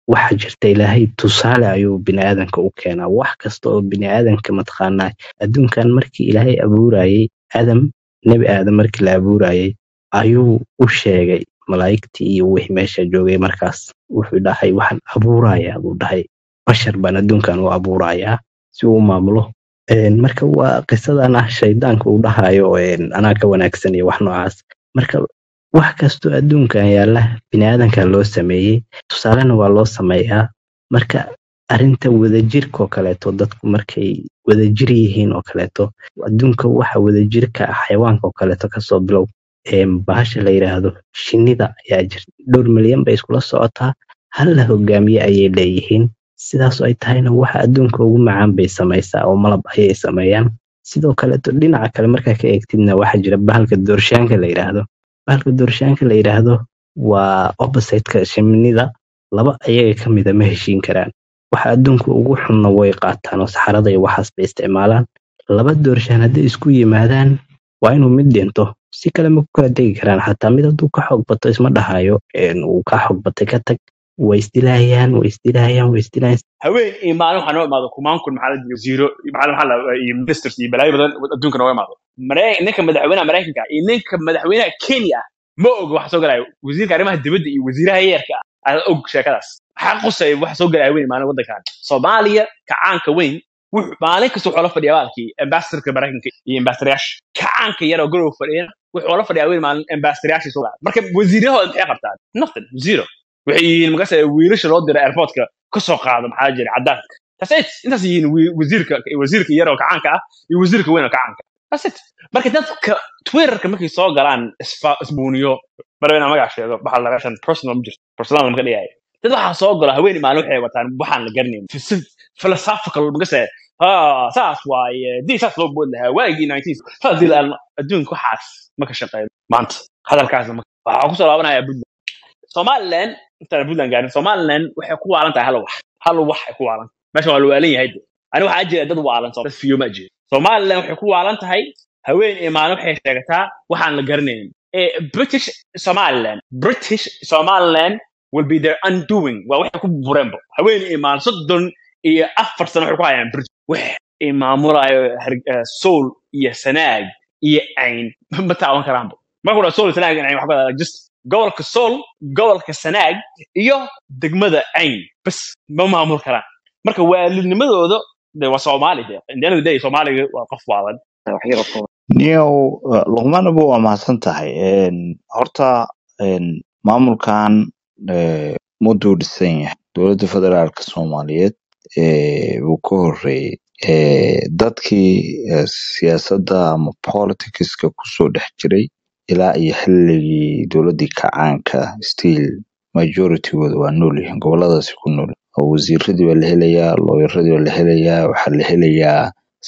waxa jirta ilaahay tusaale ayuu biniaadanka u keenaa wax kasta oo biniaadanka mataqaanaa adduunkan markii ilaahay abuurayay adam nebi aadam markii la abuurayay ayuu u sheegay malaa'igtii iyo wixii meesha joogay markaas wuxuu dhahay waxaan abuurayaa buu dhahay bashar baan adduunkan u abuurayaa si uu u maamulo Een, marka waa qisadan ah shaydaanka uu dhahayo een, anaa ka wanaagsan iyo wax noocaas marka wax kastoo adduunkan yaalla biniaadanka loo sameeyey tusaalena waa loo sameeyaa marka arrinta wadajirka oo kaleeto dadku markay wadajir yihiin oo kaleeto adduunka waxa wadajirka ah xayawaanka oo kaleeto kasoo bilow Een, bahasha la yidhaahdo shinnida ayaa jirta dhowr milyan bay iskula socotaa hal la hogaamiye ayay leeyihiin sidaas oo ay tahayna waxa adduunka ugu macaan bay samaysaa oo malab ayay sameeyaan sidoo kaleeto dhinaca kale markaa ka eegtidna waxaa jira bahalka doorshaanka la yidhaahdo bahalka doorshaanka la yidhaahdo waa oppositeka shinnida laba ayaga ka mida ma heshiin karaan waxa adduunka ugu xunna way qaataan oo saxarada iyo waxaas bay isticmaalaan laba doorshaan hadday isku yimaadaan waa inuu mid dhinto si kale ma ku kala tegi karaan xataa mid hadduu ka xoog bato isma dhahayo een, uu ka xoog batay ka tag way isdilaayaan way isdilaayaan way isdilaayaan haween iyo maalin waxaa noo imaado kumaan kun maxaa la jiro zero iyo maalin maxaa la iyo ministers iyo balaayo badan adduunka nooga imaado Marey- ninka madaxweynaha maraykanka iyo ninka madaxweynaha kenya ma og waxa soo galaya wasiirka arrimaha dibadda iyo wasiiraha yeerka ah ayaa og sheekadaas waxaa qusay waxa soo galaya haween maalin waddankan soomaaliya kacaanka weyn wuxuu maalin kasta wuxuu la fadhiyaa baalkii ambassadorka maraykanka iyo ambassadoryaasha kacaanka yar oo garow fadhiyana wuxuu la fadhiyaa haween maalin ambassadoryaasha soo galaya marka wasiirahooda maxay qabtaan nothing zero waxay yihiin markaas wiilasha loo dira airportka ka soo qaado maxaa jira cadaanka that's it intaas yihiin wi- wasiirka wasiirka yar oo kacaanka ah iyo wasiirka weyn oo kacaanka that's it marka dadka twitterka markay soo galaan isfa- isbuuniyo marba inaan magac sheego waxaa laga shan personal ma jirto personal lama ka dhigaya dad waxaa soo gala haweeney maalin waxay wataan waxaan la garanayn Phys- philosophical magase ah saas waaye dii saas loo bood lahaa waagii 19 saas dii la adduunka waxaas ma ka shaqeyn maanta hadalkaasna ma- waxaa kusoo laabanaya puntland somaliland intaan puntland gaarin somaliland waxay ku waalan tahay hal wax hal wax ay ku waalan meesha waa la waalan yahay de ani waxaa jira dad waalan dad fiyo ma jiro somaliland waxay ku waalan tahay haween iyo maalin waxay sheegataa waxaan la garanaynin Eh, british somaliland british somaliland will be their undoing waa waxay ku bureenbo haween iyo maalin soddon iyo afar sano waxay ku hayaan british wax ay maamulayo Har- eh, soul iyo sanaag iyo cayn ma taaban karaanbo marka udha soul iyo sanaag iyo cayn waxa ku hadla just gobolka sool gobolka sanaag iyo degmada cayn bas ma maamul karaan marka waalidnimadooda de waa soomaali de in the end of the day soomaaliga waa qof waalan wax yar oo kooban niyow eh, luqmaanaba waa mahadsan tahay Een, horta een, maamulkan eh, muduu dhisan yahay dowladda federaalka soomaaliyeed eh, wuu ka horeeyey Eh, dadkii eh, siyaasadda ama politicska kusoo dhex jiray ilaa iyo xilligii dowladdii kacaanka still majoritygooda waa nool yihiin goboladaasi ku nool oo wasiiradii baa la helayaa looyaradii baa la helayaa waxaa la helayaa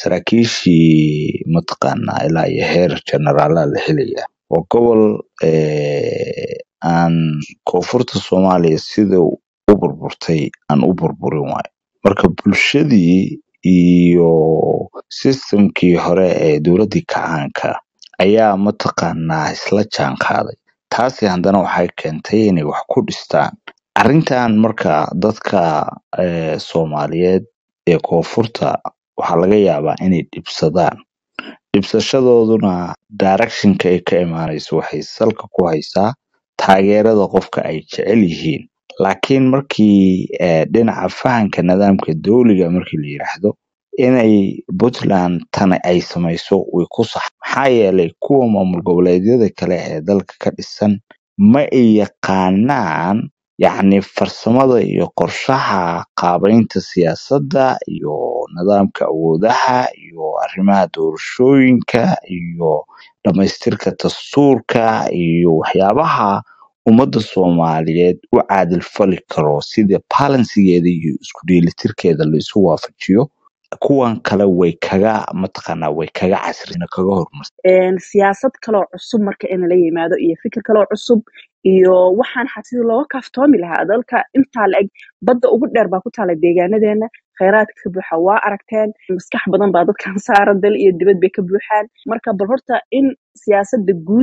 saraakiishii mataqaanaa ilaa iyo heer generaalaa la helayaa waa gobol eh, aan koonfurta soomaaliya sida u burburtay aan u burburin waayo marka bulshadii iyo systemkii hore ee dowladdii kacaanka ayaa mataqaanaa isla jaan qaaday taasi haddana waxay keentay inay wax ku dhistaan arrintan marka dadka eh, soomaaliyeed ee koonfurta waxaa laga yaabaa inay dhibsadaan dhibsashadooduna directionka ay ka imaanayso waxay salka ku haysaa taageerada qofka ay jecel yihiin laakiin markii eh, dhinaca fahanka nidaamka dowliga markii la yiraahdo inay puntland tani ay samayso way ku sax maxaa yeelay kuwa maamul goboleedyada kale ee dalka ka dhisan ma ay yaqaanaan yacni farsamada iyo qorshaha qaabaynta siyaasadda iyo nidaamka awoodaha iyo arrimaha doorashooyinka iyo dhamaystirka dastuurka iyo waxyaabaha ummadda soomaaliyeed u caadil fali karo sida balansigeeda iyo isku dheelitirkeeda la isu waafajiyo kuwan kale way kaga mataqaanaa way kaga casrina kaga horumarsan een, siyaasad kaloo cusub marka in la yimaado iyo fikir kaloo cusub iyo waxaan xataa sidii looga kaaftoomi lahaa dalka intaa la eg badda ugu dheer baa ku taala deegaanadeena kheyraadka ka buuxa waa aragteen maskax badan baa dadkan saaran dal iyo dibad bay ka buuxaan marka bal horta in siyaasadda guud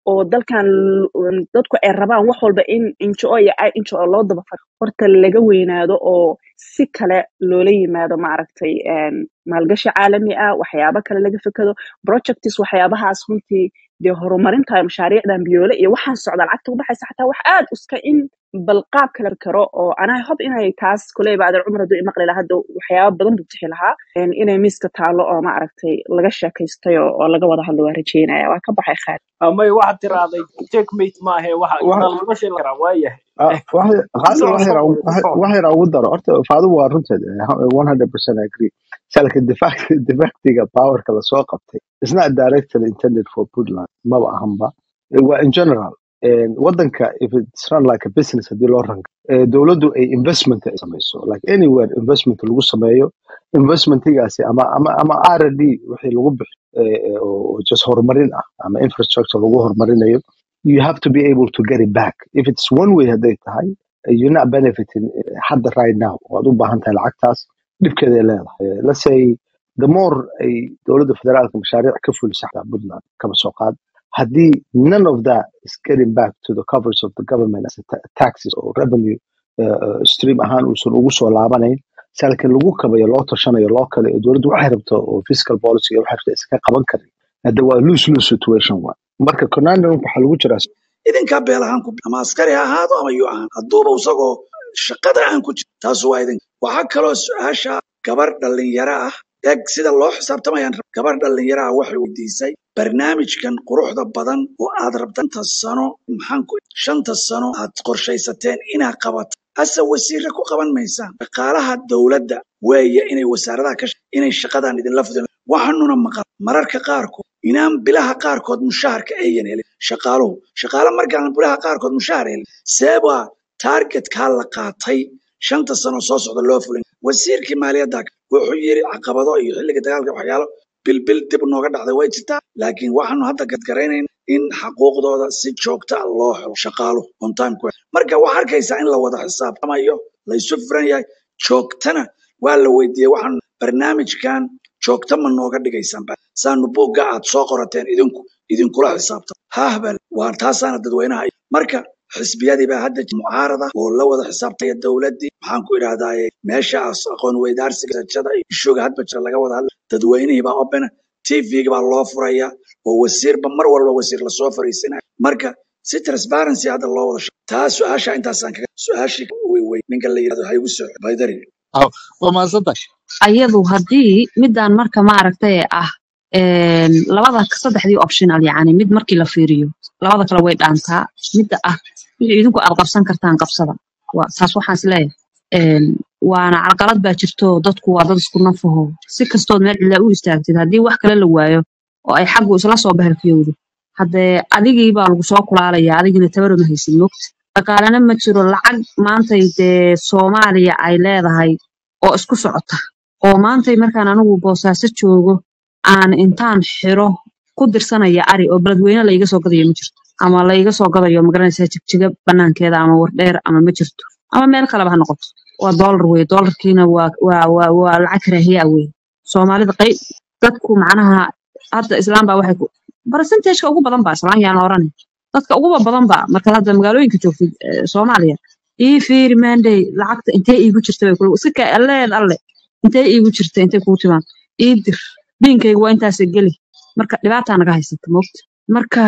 oo dalkan l- dadku ay rabaan wax walba in injo iyo ay injo loo daba faro horta laga weynaado oo si kale loola yimaado maaragtay een, maalgashi caalami ah waxyaabo kale laga fekado projects waxyaabahaas runtii dee horumarinta mashaariicdan biyoole iyo waxaan socda lacagta u baxaysa xataa wax aad uska in bal qaab kale karo oo anaa hob inay taas kuleyba adeer cumar hadduu imaqli lahaa hadda waxyaaba badan buu tixi lahaa een, inay miiska taalo oo maaragtay laga sheekaystay oo oo laga wada hadlo waa rajeynaya waa ka baxay khaali amay waxaad tirahday checkmate maahe waxa wax gadaal laga sheegi karaa waayahay ah, wax- hal soo wax soo yar wada wax soo wax yar ugu daro horta faadu waa runteed eh, 100% agree salka difact difactiga powerka lasoo qabtay is not directly intended for Puntland maba ahanba Eh, waa in general Eh, wadanka if it's run like a business hadii loo ranka eh, dowladdu ay investment ay samayso like anywhere investment lagu sameeyo investmentigaasi ama ama ama R&D wixii lagu bixi eh, eh, oo just horumarin ah ama infrastructure lagu horumarinayo you have to be able to get it back if it's one way hadday tahay uh, you're not benefiting uh, hadda right now waad u baahan tahay lacagtaas dhibkeeday leedahay Uh, let's say the more ay dowladda federaalka mashaariic ka fulisa xataa puntland kaba soo qaad haddii none of that is getting back to the coverage of the government as a ta- taxes or revenue uh, uh, stream ahaan uusan ugu soo laabanayn salka lagu kabayo loo tashanayo loo kale oo dowladdu waxay rabto oo fiscal policy waxay rabto iska qaban karin hadda waa lose lose situation waa marka conundrum waxaa lagu jiraa idinkaa beelahaan ku ama askari ha ahaado ama yuu ahaan hadduuba isagoo shaqada aan ku jiro taas waa idin waxaa kaloo su-aasha gabar dhalinyaro ah eeg sida loo xisaabtamayaan rab- gabar dhalinyaro ah waxay weydiisay barnaamijkan quruxda badan oo aad rabta shanta sano maxaan ku shanta sano aad qorshaysateen inaad qabato ase wasiire ku qaban maysaan dhaqaalaha dowladda weeye inay wasaaradaha ka sh- inay shaqadan idinla fudin waxaanuna maqal mararka qaarkood inaan bilaha qaarkood mushaharka ayan helin shaqaaluhu shaqaale markaan bilaha qaarkood mushahar helin seebaa targetkaa la qaatay shanta sano soo socda loo fulin wasiirkii maaliyadda wuxuu yiri caqabado iyo xilliga dagaalka waxyaalo bilbil dib nooga dhacday way jirtaa laakiin waxaanu hadda gadgaraynayna in xaquuqdooda si joogta ah loo helo shaqaaluhu on time ku marka waxaa arkaysaa in la wada xisaabtamayo la isu furan yahay joogtana waa la weydiiyey waxaan barnaamijkan joogta ma nooga dhigaysaan ba saanu buugga aad soo qorateen idinku idinkula xisaabta hahbal waa taasaana dadweynaha marka xisbiyadii baa hadda mucaarada oo la wada xisaabtaya dowladdii maxaan ku idhahdaaye meeshaas aqoon weydaarsiga sajada iyo ishuga hadba jira laga wada hadla dadweynihii baa opena tvga baa loo furaya oo wasiirba mar walba wasiir lasoo fariisinaya marka si transparency hadda loo wada shaqo taa su-aasha intaasaan kaga su-aashii wey wey ninka la yidhahdo ha igu soo baydari Aw, waa mahadsantahay ayadu haddii midaan marka maaragtay ah een, labada saddexdii optional yacni mid markii la fiiriyo labada kale way dhaantaa midda ah wixii idinku aad qabsan kartaan qabsada waa taas waxaan isleeyahay Een, waana calqalad baa jirto dadku waa dad isku nafaho si kastood meel cidla u istaagtid haddii wax kale la waayo oo ay xaggu isla soo bahalkiyowdo haddee adigii baa lagu soo kulaalaya adigina tabarama haysid mogta dhaqaalena ma jiro lacag maantay dee soomaaliya ay leedahay oo isku socota oo maantay markaan anigu boosaaso joogo aan intaan xiro ku dirsanaya ari oo beledweyne laiga soo gadayo ma jirto ama laiga soo gadayo magaranaysaa jigjiga banaankeeda ama wardheer ama ma jirto ama meel kaleba ha noqoto waa doolar weye doolarkiina waa waa waa waa lacag karaahiya weye soomaalida qayb dadku macnaha hadda islaam baa waxay ku barasentageka ugu badan baa islaan yaan la oranay dadka uguba badan baa markaad hadda magaalooyinka joogtid eh, soomaaliya ii fiiri maandey lacagta intee iigu jirta bay kula iska kaa alleed alle intee iigu jirta intay kuu timaan ii dir biinkayga waa intaas geli marka dhibaataa naga haysata moogta marka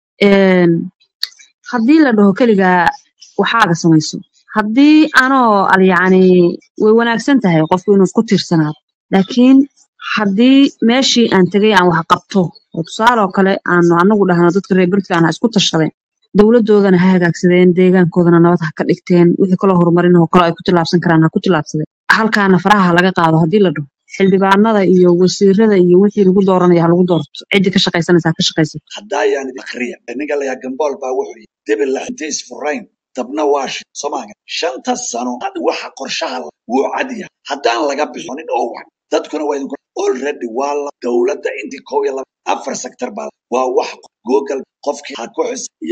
een, haddii la dhaho keligaa waxaaga samayso haddii anoo al yacni way wanaagsan tahay qofku inuu isku tiirsanaado laakiin haddii meeshii aan tegay aan wax qabto oo tusaale oo kale aanu anagu dhahno dadka reer puntland ha isku tashadeen dowladoodana ha hagaagsadeen deegaankoodana nabad ha ka dhigteen wixii kaloo horumarin oo kale ay ku tillaabsan karaan ha ku tillaabsadeen halkaana faraha ha laga qaado haddii la dhaho xildhibaanada iyo wasiirada iyo wixii lagu dooranaya ha lagu doorto ciddii ka shaqaysanaysa ha ka shaqaysato haddaayaan idin akhriya ninka la yahaa gambool baa wuxuu yidhi debil laxintiis furayn dabna waashi soomaaliya shanta sano had waxa qorshaha la- wuu cad yahay haddaan laga bixinin oo wax dadkuna waa idinku already waa la dowladda intii kow iyo laba afar sector baa waa wax google qofkii ha ku xis iyo mee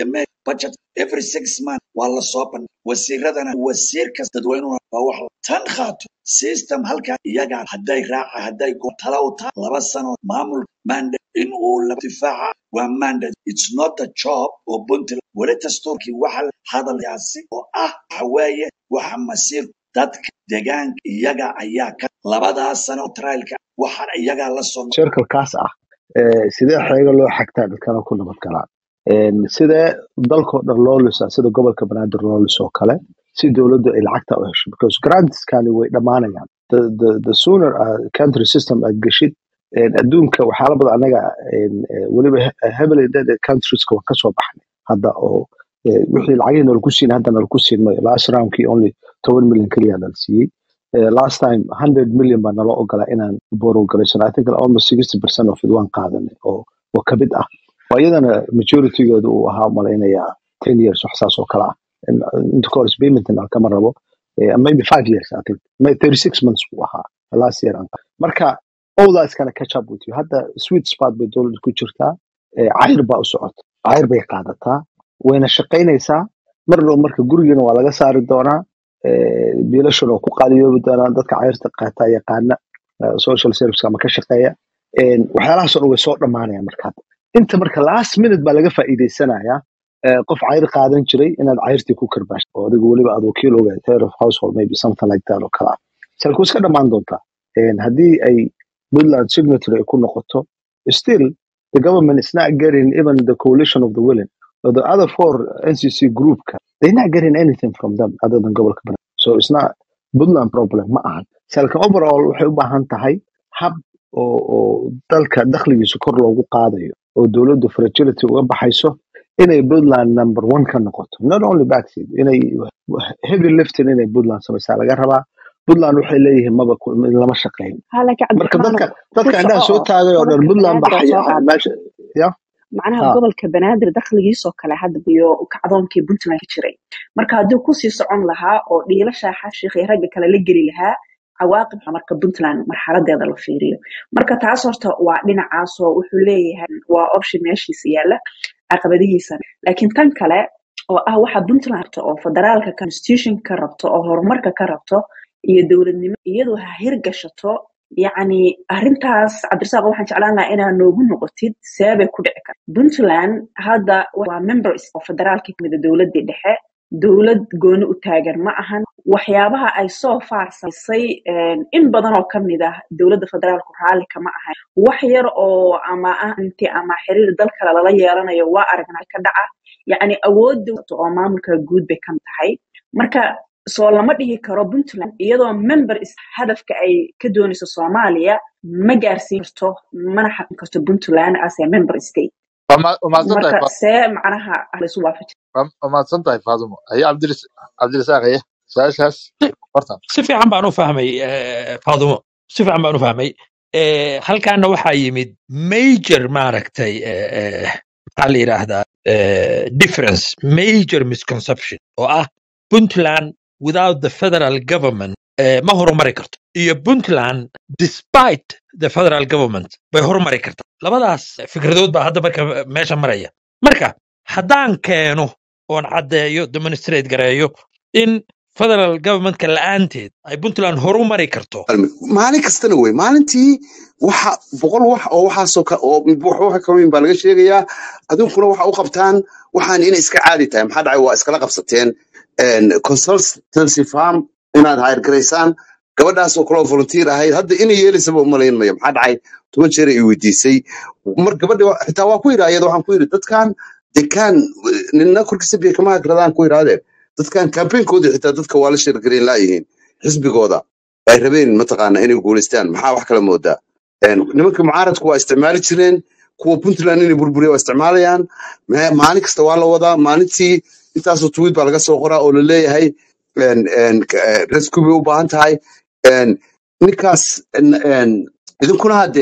budget every six months waa la soo bandhig wasiiradana wasiir kasta dadweynuhuna waa wax la- tan qaato system halkaa iyagaa hadday raaca hadday go tala u tahay laba sano maamul mandate in uu la difaaca waa mandate it's not the job oo puntland weli dastuurkii waxa la hadalyaasi oo ah waxa weeye waxa masiir dadka deegaanka iyaga ayaa ka labadaas sano oo trialka waxaan iyagaa la soo circlekaas ah ee, sidee xeega loo xagtaa dadkana ku nabad galaan Een, sidee dalkoo dhan loo lisaa sida gobolka banaadir loo lisoo kale si dowladdu ay lacagta u hesho because grantskani way dhammaanayaan the, the, the sooner uh, country system aad geshid een, adduunka waxyaala badan anaga een, eh, weliba he- heavily indebted countrieska waan kasoo baxnay hadda oo eh, wixii lacagihii nalagu siin hadda nalagu siin mayo last roundkii only toban milyan keliya nala siiyey Uh, last time 100 million baa nala ogolaa inaan borrow garaysano i think almost 60 percent of it waan qaadanay oo oo ka mid ah oo iyadana majoritygeedu uu ahaa malaynayaa 10 years wax saas oo kale ah In- inta ka hor paymentna kama rabo eh, maybe 5 years i think May 36 months buu ahaa last year aan qaadanay. marka all that's gonna catch up with you hadda sweet spot bay dowladda ku jirtaa eh, cayr baa u socota cayr bay qaadataa wayna shaqaynaysaa mar dhow marka gurigiina waa laga saari doonaa eh, biilashan oo ku qaaliyoobi doonaan dadka cayrta qaata yaqaana eh, social service ama ka shaqeeya Een, waxyaalahaasoo dhan way soo dhammaanayaan marka hadda inta marka last minute baa laga faa'iidaysanayaa eh, qof cayr qaadan jiray inaad cayrtii ku karbaashto oo adigu weliba aad wakiil ogahay head of household maybe something like that oo kale ah salku iska dhammaan doontaa Een, haddii ay puntland signatory ay ku noqoto still the government is not getting even the coalition of the willing or the other four ncc group they're not getting anything from them other than gobolka banaadir so it's not puntland problem ma ahan salka overall waxay u baahan tahay hab oo oo dalka dakhligiisa kor loogu qaadayo oo dowladdu fragility uga baxayso inay puntland number one ka noqoto not only backseat inay heavy lifting inay puntland samaysaa laga rabaa puntland waxay leeyihiin maba ku- lama shaqeyn ها لكن عبد marka الرحمن dadka ku dadka indhaha soco soo oo taagay oo dhan gobolka puntland baa banaadir oo soo xaya- qaad meesha ya macnaha ha gobolka banaadir dakhligiisoo kale hadda iyo kacdoonkii puntland ka jiray marka hadduu kusii socon lahaa oo dhiilasha xashiiqii ragga kale la geli lahaa cawaaqib marka puntland marxaladeeda la fiiriyo marka taas horta waa dhinacaasoo wuxuu leeyahay waa option meeshiisa yaala caqabadihiisa laakiin tan kale oo ah waxa puntland rabto oo federaalka constitution ka rabto oo horumarka ka rabto iyo dowladnimo iyadu ha hirgashato yacni arrintaas cabdirasaaq waxaan jeclaan lahaa inaa noogu noqotid seebay ku dhici karta puntland hadda waa members oo federaalka kamid a dowladii dhexe dowlad gooni u taagan ma ahan waxyaabaha ay soo far samaysay een, in badan oo kamid ah dowladda federaalku raalli kama ahan wax yar oo ama ah inti ama xiriir dal kale lala yeelanayo waa aragnaa ka dhaca yacni awoodda oo maamulka guud bay kan tahay marka soo lama dhihi karo puntland iyadoo member is hadafka ay ka doonayso soomaaliya ma gaarsiin karto mana xaqin karto puntland as a member state waa mahadsan tahay marka see macnaha laysu waafaji waa mahadsan tahay faadumo haye cabdiris cabdirisaaq haye su-aashaas horta si fiican baan u fahmay eh, faadumo si fiican baan u fahmay Eh, halkaana waxaa yimid major maaragtay eh, eh, maxaa la yidhaahdaa eh, difference major misconception oo ah puntland without the federal government eh, ma horumari karto iyo puntland despite the federal government bay horumari kartaa labadaas fikradood baa hadda marka meesha maraya marka haddaan keeno oon caddeeyo demonstrate gareeyo in federal governmentka la'aanteed ay puntland horumari karto maalin kastana wey maalintii waxa boqol wax oo waxaasoo ka oo wax waxa ka weyn baa laga sheegayaa aduunkuna waxa u qabtaan waxaan inay iska caadi tahay maxaa dhacay waa iskala qabsateen een, consultancy farm inaad hayr garaysaan gabadhaasoo kaloo volunteer ahayd hadda inay yeelaysaba umalayn mayo maxaa dhacay toban jeer ay weydiisay mar gabadha wa- xitaa waa ku yidhi ayada waxaan ku yidhi dadkan dekaan nina korkiisa biyo kama hagradaan ku yidhaahdeen dadkan campaignkoodii xitaa dadka waa la sheergareyn laayihiin xisbigooda ay rabeen mataqaana inay guuleystaan maxaa wax kala moodaa Een, nimanka mucaaradku waa isticmaali jireen kuwa puntland inay burburiya waa isticmaalayaan ma- maalin kasta waa la wadaa maalintii intaasoo tweet baa laga soo qoraa oo laleeyahay een, een, k- eh, rescue bay u baahan tahay Een, ninkaas een, een, idinkuna hadde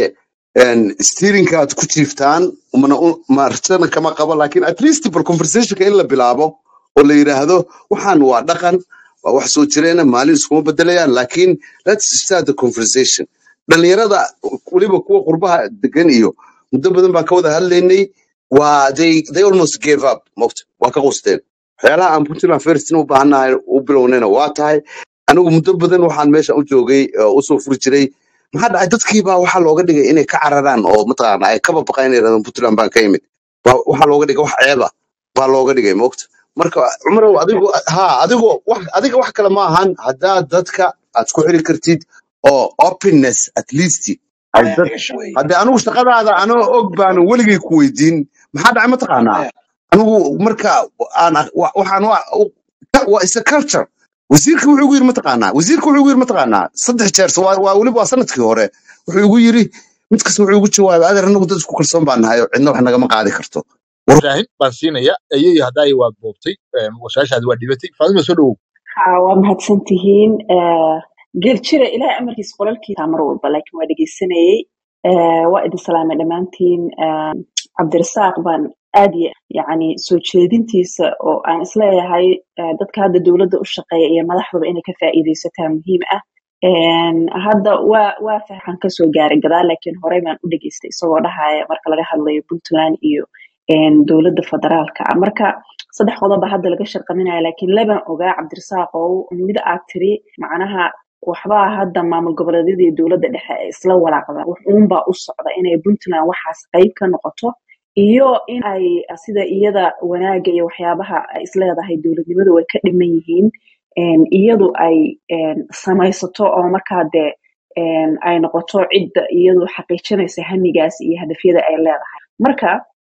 steerinka aad ku jiiftaan mana u- maartana kama qabo laakiin at least bal conversationka in la bilaabo oo la yidhaahdo waxaan waa dhaqan waa wax soo jireena maalin iskuma bedelayaan laakiin let's start the conversation dhalinyarada weliba kuwa qurbaha degan iyo muddo badan baan ka wada hadlaynay waa they they almost gave up mogta waa ka qusteen waxyaalaha aan puntland firstin u baahannahay u bilownayna waa tahay anigu muddo badan waxaan meesha u joogay oo usoo furi jiray maxaa dhacay dadkiibaa waxaa looga dhigay inay ka cararaan oo mataqaana ay kaba baqaan inay yidhahdaan puntland baan ka yimid Waa- waxaa looga dhigay wax ceeba baa looga dhigay mogta marka cumarow adigu ha adigu wax adiga wax kale ma ahan haddaad dadka aad ku xiri kartid oo openness at least ay dad hadde anigu shaqadaada anoo og baan weligay ku weydiin maxaa dhacay mataqaanaa anigu marka aan wa- waxaan wa- u- waa isa culture wasiirka wuxuu igu yiri mataqaanaa wasiirka wuxuu igu yiri mataqaanaa saddex jeer so waa waa weliba waa sanadkii hore wuxuu igu yiri mid kasta wuxuu igu jawaabay adeer anagu dad isku kalsoon baan nahay oo cidna wax nagama qaadi karto shaahin baan siinaya ayay haddaay waad boobtay washaashaadi waa dhibatay faadima soo dhowow haa waa mahadsan tihiin geel jira ilaahay amarkiisa qolalkiisa mar walba laakiin waa dhegeysanayey Eh, waa idin salaamay dhammaantiin Eh, cabdirasaaq baan aad iyo yacni soo jeedintiisa oo aan isleeyahay eh, dadka hadda dowladda u shaqeeya iyo madaxdaba inay ka faa'iidaysataa muhiim ah En, hadda waa waa fahan kasoo gaaray gadaal laakiin horey baan u dhageystay isagoo dhahaya marka laga hadlayo puntland iyo en, dowladda federaalka ah marka saddex qodoba hadda laga sharqaminaya laakiin laban ogaa cabdirasaaqow mid aad tiri macnaha waxbaa hadda maamul goboleedyada iyo dowladda dhexe ay isla walaaqdaan wax uunbaa u socda inay puntland waxaas qayb ka noqoto iyo in ay sida iyada wanaaga iyo waxyaabaha ay isleedahay dowladnimadu way ka dhiman yihiin en, iyadu ay en, samaysato oo markaa dee en, ay noqoto cidda iyadu xaqiijinaysa hamigaas iyo hadafyada ay leedahay marka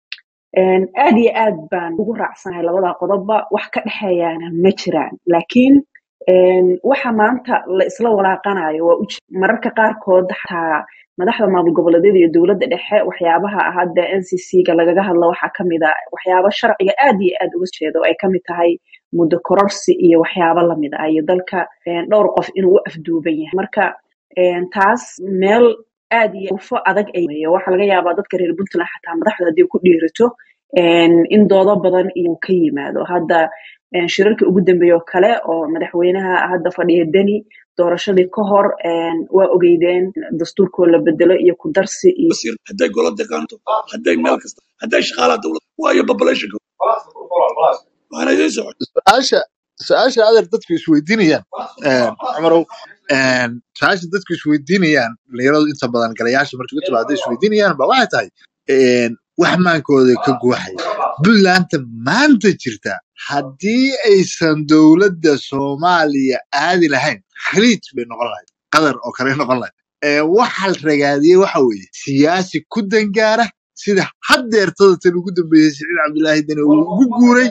En, aad iyo aad baan ugu raacsanahay labada qodobba wax ka dhexeeyaana ma jiraan laakiin en, waxa maanta la isla walaaqanayo waa uj mararka qaarkood xataa madaxda maamul goboleedyada iyo dowladda dhexe waxyaabaha hadda ncc-ga lagaga hadlo waxaa kamid a waxyaabo sharciga aad iyo aad uga jeedo oo ay kamid tahay muddo kororsi iyo waxyaabo lamid ah iyo dalka en, dhowr qof inuu u afduuban yahay marka en, taas meel aad iyo ufo adag ay waxaa laga yaabaa dadka reer puntland xataa madaxda haddii ku dhiirato en, in doodo badan inuu ka yimaado hadda en, shirarkii ugu dambeeye oo kale oo madaxweynaha hadda fadhiya deni doorashadii ka hor en, waa ogeydeen dastuurkoo la bedelo iyo ku darsi iyo wasiir hadday golo deegaanto hadday meel kasta hadday shaqaalaha dowladda waayo populationka waana idiin socon su-aasha su-aasha adeer dadku isweydiinayaan cumarow su-aasha dadku isweydiinayaan dhalinyaradu inta badan galayaasha markay u timaado isweydiinayaan ba waxay tahay wax maankooda ka guuxaya puntlandta maanta jirta haddii aysan dowladda soomaaliya aadi lahayn khaliij bay noqon lahayd qatar oo kale noqon lahayd Ee, waxa la ragaadiyey waxa weeye siyaasi ku dangaara sida haddeertada tan ugu dambeysay siciid cabdilaahi dani uu ugu guuray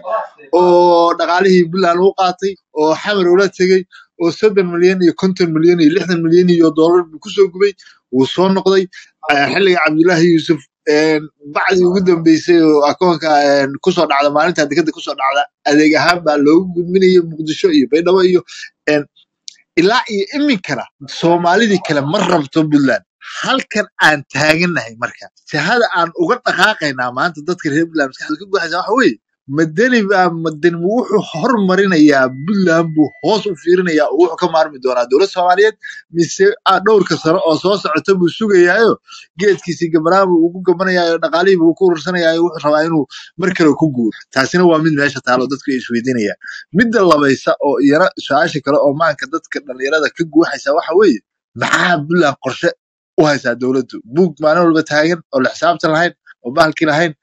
oo dhaqaalihii puntland uu qaatay oo xamar ula tegey oo soddon milyan iyo konton milyan iyo lixdan milyan iyo dollar buu kusoo gubay wuu soo noqday Eh, xilliga cabdilaahi yuusuf een, bacdii ugu dambeysay oo akoonka een, kusoo dhacda maalinta dekada kusoo dhacda adeeg ahaan baa loogu gudbinayay muqdisho iyo baydhabo iyo een, ilaa iyo iminkana soomaalidii kale ma rabto puntland halkan aan taaganahay marka jihada aan uga dhaqaaqaynaa maanta dadka reer puntland maskaxda ka guuxaysa waxa weeye madani baa madani wuxuu hormarinayaa puntland buu hoos u fiirinayaa oo wuxuu ka maarmi doonaa dowlad soomaaliyeed mise ah, dhowrka sano oo soo socota buu sugayaayo geedkiisii gabanaan buu ugu gabanayaayo dhaqaalihii buu ku urursanayaayo wuxuu rabaa inuu mar kale ku guuro taasina waa mid meesha taalo dadku ay isweydiinayaan midda labaysa oo iyana su-aasha kale oo maanka dadka dhalinyarada ka guuxaysa waxa weeye maxaa puntland qorshe u haysaa dowladdu buug maalin walba taagan oo la xisaabtan lahayn oo bahalki lahayn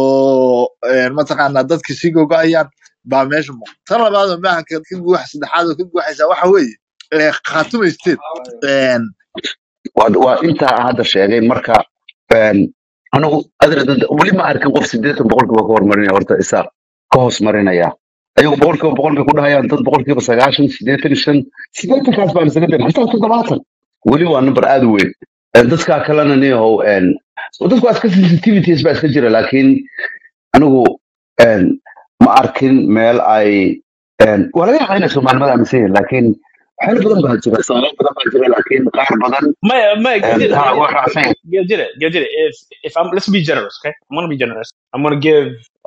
oo een, mataqaanaa dadki sii gogo'ayaan baa meesha muuqda tan labaad oo maanka ka guuxa saddexaad oo ka guuxaysa waxa weeye ee, khaatume state een, waa waa intaa aan hadda sheegay marka een, anigu adra weli ma arkin qof sideetan boqolkiiba ka hormarinaya horta isaaq ka hoos marinaya ayagu boqolkiiba boqol bay ku dhahayaan dad boqolkiiba sagaashan sideetan iyo shan sideetankaas baan isaga dayn xitaa toddobaatan weli waa number aad u weyn Een, dadkaa kalena niyahow een, dadku waa iska sensitivities baa iska jira laakiin anigu een, ma arkin meel ay een, waa laga yaabaa inay soomaalimada aaminsan yihiin laakiin waxyaalo badan baa jira soomaali badan baa jira laakiin qaar badan My, my, een, Gildira, ha waa raacsan yihiin Gildira, Gildira, if, if I'm, let's be generous, okay? I'm gonna be generous. I'm gonna give,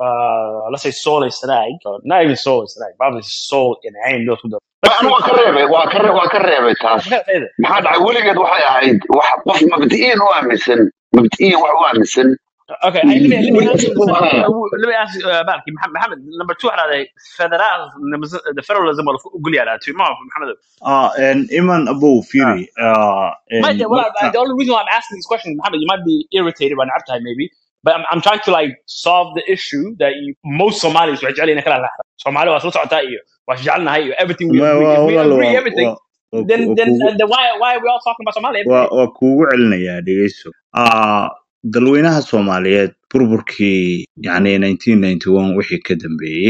uh, let's say Soul is Sarag, or not even Soul is Sarag, probably Soul in Ain, those who do. Let's anu say waa ka reebay waa ka re- waa ka reebay taas I gotta say that. maxaa dhacay weligeed waxay ahayd wax qof mabdi'iyan u aaminsan mabdi'iyan wax u aaminsan Okay, hey, let me let me ask you let me ask you uh, Barki, Mohammed, Mohammed, number two هذا federal the federalism ولا قول لي على tu ما محمد ah en iman abow ah firi ah en might well marka the only reason why I'm asking this question Mohammed you might be irritated by Nabtai maybe but I'm, I'm trying to like solve the issue that you, most Somalis وجعل لنا كلا لحظة Somali was not عطائي وجعلنا هاي everything we ma agree waa if we walaal agree waa everything waa waa then waa then kugu uh, then why why are we all talking about Somalia every waa day waa kuugu celinayaa dhegeyso ah dalweynaha soomaaliyeed burburkii yacni 1991 wixii ka dambeeyey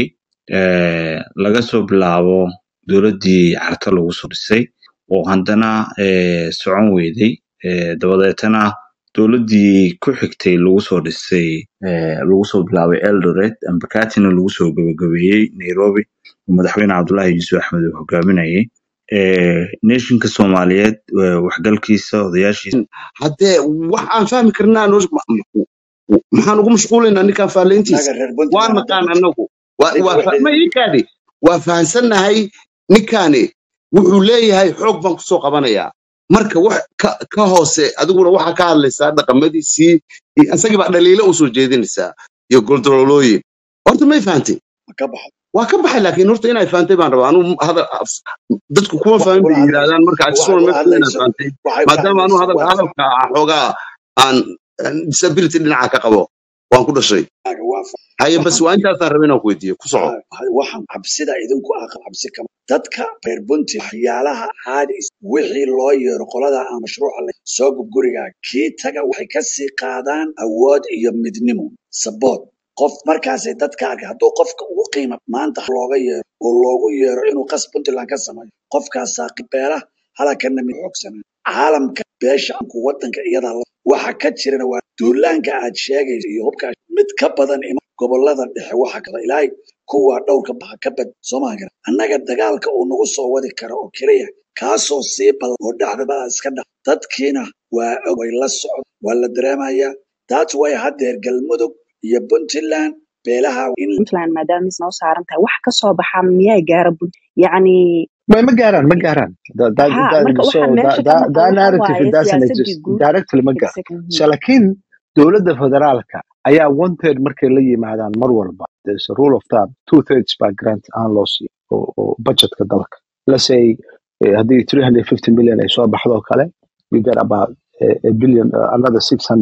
eh, laga soo bilaabo dowladdii carta lagu soo dhisay oo haddana eh, socon weyday eh, dabadeetana dowladdii ku xigtay lagu soo dhisay eh, lagu soo bilaabay eldoret ambakatina lagu soo gabagabeeyey nairobi oo madaxweyne cabdullaahi yuusuf axmed uu hogaaminayay eh, nationka soomaaliyeed eh, waxgalkiisa odayaashiisa haddee wax aan fahmi karnaa noo- ma- ma- maxaan ugu mashquulaynaa ninkaan faalayntiisa naga reer waa puntland hadda naqaan anagu waa adiga waa fa- waxay ma iikaadi waa fahansannahay ninkaani wuxuu leeyahay xoog baan kusoo qabanayaa marka wax ka, ka hoose adiguna waxaa ka hadlaysaa dhaqamadiisii iyo isagii baa dhaliilo usoo jeedinaysaa iyo goldololooyin horta may fahantay ma ka baxay waa ka baxay laakiin horta inay fahantay baan rabaa anuu hadal af- dadku kuma waxay fahmin ula bay hadlayso yidhaahdaan marka waxay ajisuna ula meesha inaa hadlayso fahantay waxay ula maadaama anuu hadlayso hadal waa hadalka ah xoogaa aan aan disability dhinaca ka qabo waan ku dhashay fahmaaga waa fahmay haye bas waxaan waa intaasaan rabay inaan ku weydiiyo ku soco ha- ha- waxaan cabsida idinku aqal cabsi kama dadka reer bunti waxyaalaha caadi is- wixii loo yeero qolada aan mashruuca la soo gub gurigaaga kii taga waxay ka sii qaadaan awood iyo midnimo saboot qof markaasay dadka arka hadduu qofka ugu qiima maanta looga yeero oo loogu yeero inuu qas puntland ka sameeyo qofkaasaa beela halakana mid xoogsanaa caalamka beesha anku wadanka iyadaa la waxa ka jirana waa duulaanka aad sheegayso iyo hubkaa mid ka badan ima gobolada dhexe waxa kala ilaahay kuwa dhowrka baxa ka bad soomaa gara annaga dagaalka uu nagu soo wadi karo oo keliya kaasoo sii badan oo dhexdaba iska dha dadkiina waa og way la socda waa la dareemayaa taas way haddeer galmudug iyo puntland beelaha in puntland maadaama is noo saaran tahay wax ka soo baxa miyaa gaara punt yacni ma ma gaaraan ma gaaraan That- that- ha that- marka so waxaa that, meesha ka that, maqan that waxa narrative waaye it doesn't siyaasadii exist guud directly ma gaarto exactly so laakiin dowladda federaalka ayaa one third markay la yimaadaan mar walba there's a rule of thumb two thirds baa grant aan loo siiyo oo, oo budgetka dalka let's say eh, haddii 350 million ay soo baxdo oo kale you get about eh, a billion uh, another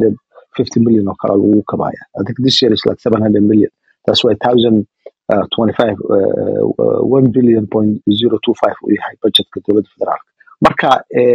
650 million oo kale lagu kabaya i think this year is like 700 million that's why 1000 uh, 25 uh, uh, 1 billion point 025 uu yahay budgetka dowladda federaalka marka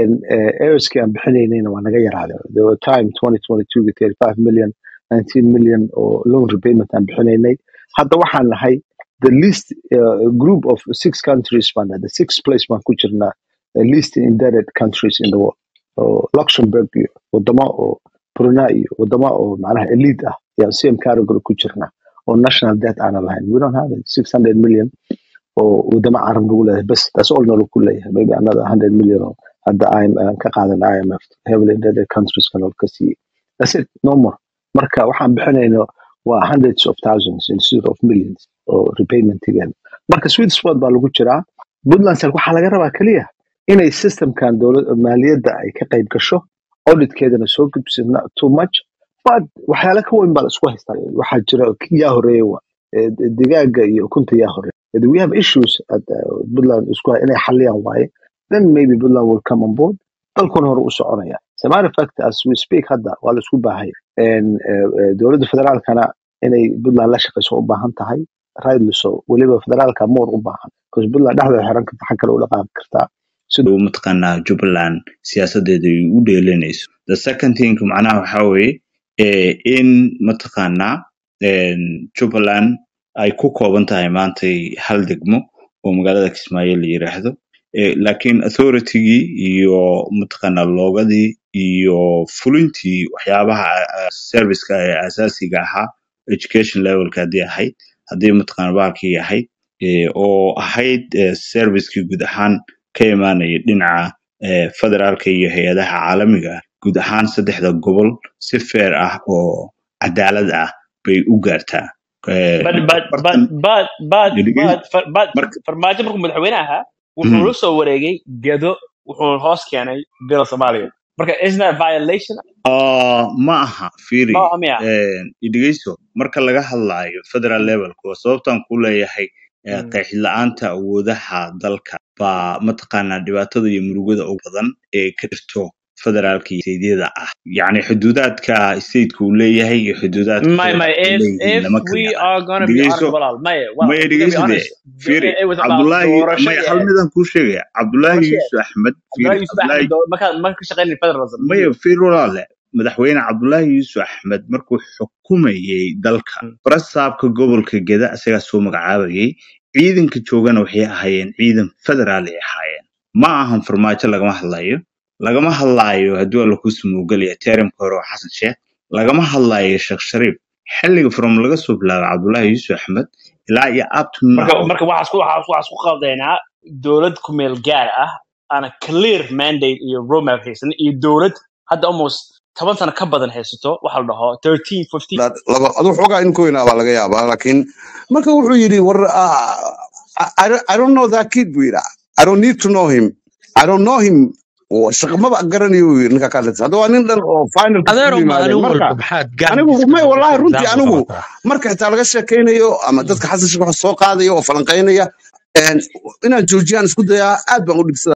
airskii aan bixinaynayna waa naga yaraaday there were time 2022 with 35 million 19 million oo loan repayment aan bixinaynay hadda waxaan nahay the least uh, group of six countries baan nahay the sixth place baan ku jirnaa the least indebted countries in the world oo luxembourg iyo wadamo oo brunei iyo wadamo oo macnaha elite ah yaan same category ku jirnaa oo national debt aanan lahayn we don't have it 600 million oo wadamo carab lagu leeyahay bas that's all nala ku leeyahay maybe another 100 million oo hadda IM aan ka qaadan IMF heavily indebted countries kan ka siiyey that's it no more marka waxaan bixinayno waa hundreds of thousands instead of millions oo repaymentigeen marka sweet spot baa lagu jiraa puntland sal waxaa laga rabaa keliya inay systemkan dowlad maaliyadda ay ka qayb gasho auditkeedana soo gudbisa not too much but waxyaala ka weyn baa la isku haystaa waxaa jira yaa horeeya wa Eh, digaaga iyo ukunta yaa horeeya Eh, we have issues at uh, puntland isku hay- inay xaliyaan waaye then maybe puntland will come on board dalkuna hore u soconaya as a matter of fact as we speak hadda waa la isku baahaya En, eh, eh, dowladda federaalkana inay puntland la shaqeyso u baahan tahay rightly so weliba federaalka more u baahan because puntland dhexdeeda xiran karta xag kale u dhaqaaqi kartaa sida uu mataqaanaa jubbaland siyaasadeeda ay u dheelanayso the second thing macnaha waxaa weeye eh, in mataqaanaa en, jubbaland ay ku kooban tahay maantay hal degmo oo magaalada kismaayo la yiraahdo Eh, laakiin authority-gii iyo mataqaanaa loogadii iyo fulintii waxyaabaha ah, serviceka ee asaasiga ahaa education levelka haddii ahayd haddii mataqaana bahalkii ahayd eh, oo ahayd eh, servicekii guud ahaan ka imaanaya dhinaca eh, federaalka iyo hay-adaha caalamiga ah guud ahaan saddexda gobol si fair ah oo cadaalad ah bay u gaartaa Eh, but but but afartan but but delegate but far- but marka farmaajo markuu madaxweyne ahaa wuxuu Mhm. la soo wareegay gedo wuxuu hoos keenay bila soomaaliya marka isn't that violation oo ma aha ma fiiri aha miya idhegeyso marka laga hadlaayo federal levelka waa sababtaan ku leeyahay eh, Mm. qeexid la-aanta awoodaha dalka baa mataqaanaa dhibaatada iyo murugada ugu badan ee ka jirto federaalka iyo steydyada ah yacni xuduudaadka stateka uu leeyahay iyo xuduudaadka my my federaalka ay if leeyihiin if lama kala we yaqaan are gonna be honest dhegeyso walaal maya walaal maya if we're gonna be dhegeyso de honest fiiri it was about cabdullaahi doorasho maya iyo hal midaan kuu sheegaya cabdullaahi doorasho yuusuf axmed fiiri Abdullahi Yusuf cabdullaahi Ahmed doo- markaa ma ka shaqeynay federalism maya video fiir walaale madaxweyne cabdullaahi yuusuf axmed markuu xukumayay dalka barasaabka gobolka geda isagaa soo magacaabayay ciidanka joogana waxay ahaayeen ciidan federaal ay ahaayeen ma ahan farmaajo lagama hadlayo lagama hadlaayo haddii waa laku sumuugelaya teramka hore oo xasan sheekh lagama hadlaayo sheekh shariif xilliga from laga soo bilaabo cabdullaahi yuusuf axmed ilaa iyo up to marka now marka waxaas ku waxaas waxaas ku qaldaynaa dowlad ku meel gaar ah ana clear mandate iyo roadmap haysan iyo dowlad hadda almost toban sano ka badan haysato waxa la dhaho 13 15 La- laba aduu xoogaa in koyna baa laga yaabaa laakiin marka wuxuu yidhi war ah, I, I I don't know that kid buu yidhi I don't need to know him I don't know him oo shaqo maba garanayo buu yidhi ninka kaadlata hadda waa nin dhan oo finalka adeero ku yimaadeen maalin marka walba maxaad anigu gaangiska may wallahi example runtii anigu qabataa marka xitaa laga sheekaynayo ama dadka xasan sheekh wax soo qaadaya oo falanqaynaya een, inaan joojiyaan isku dayaa aad baan u dhibsadaa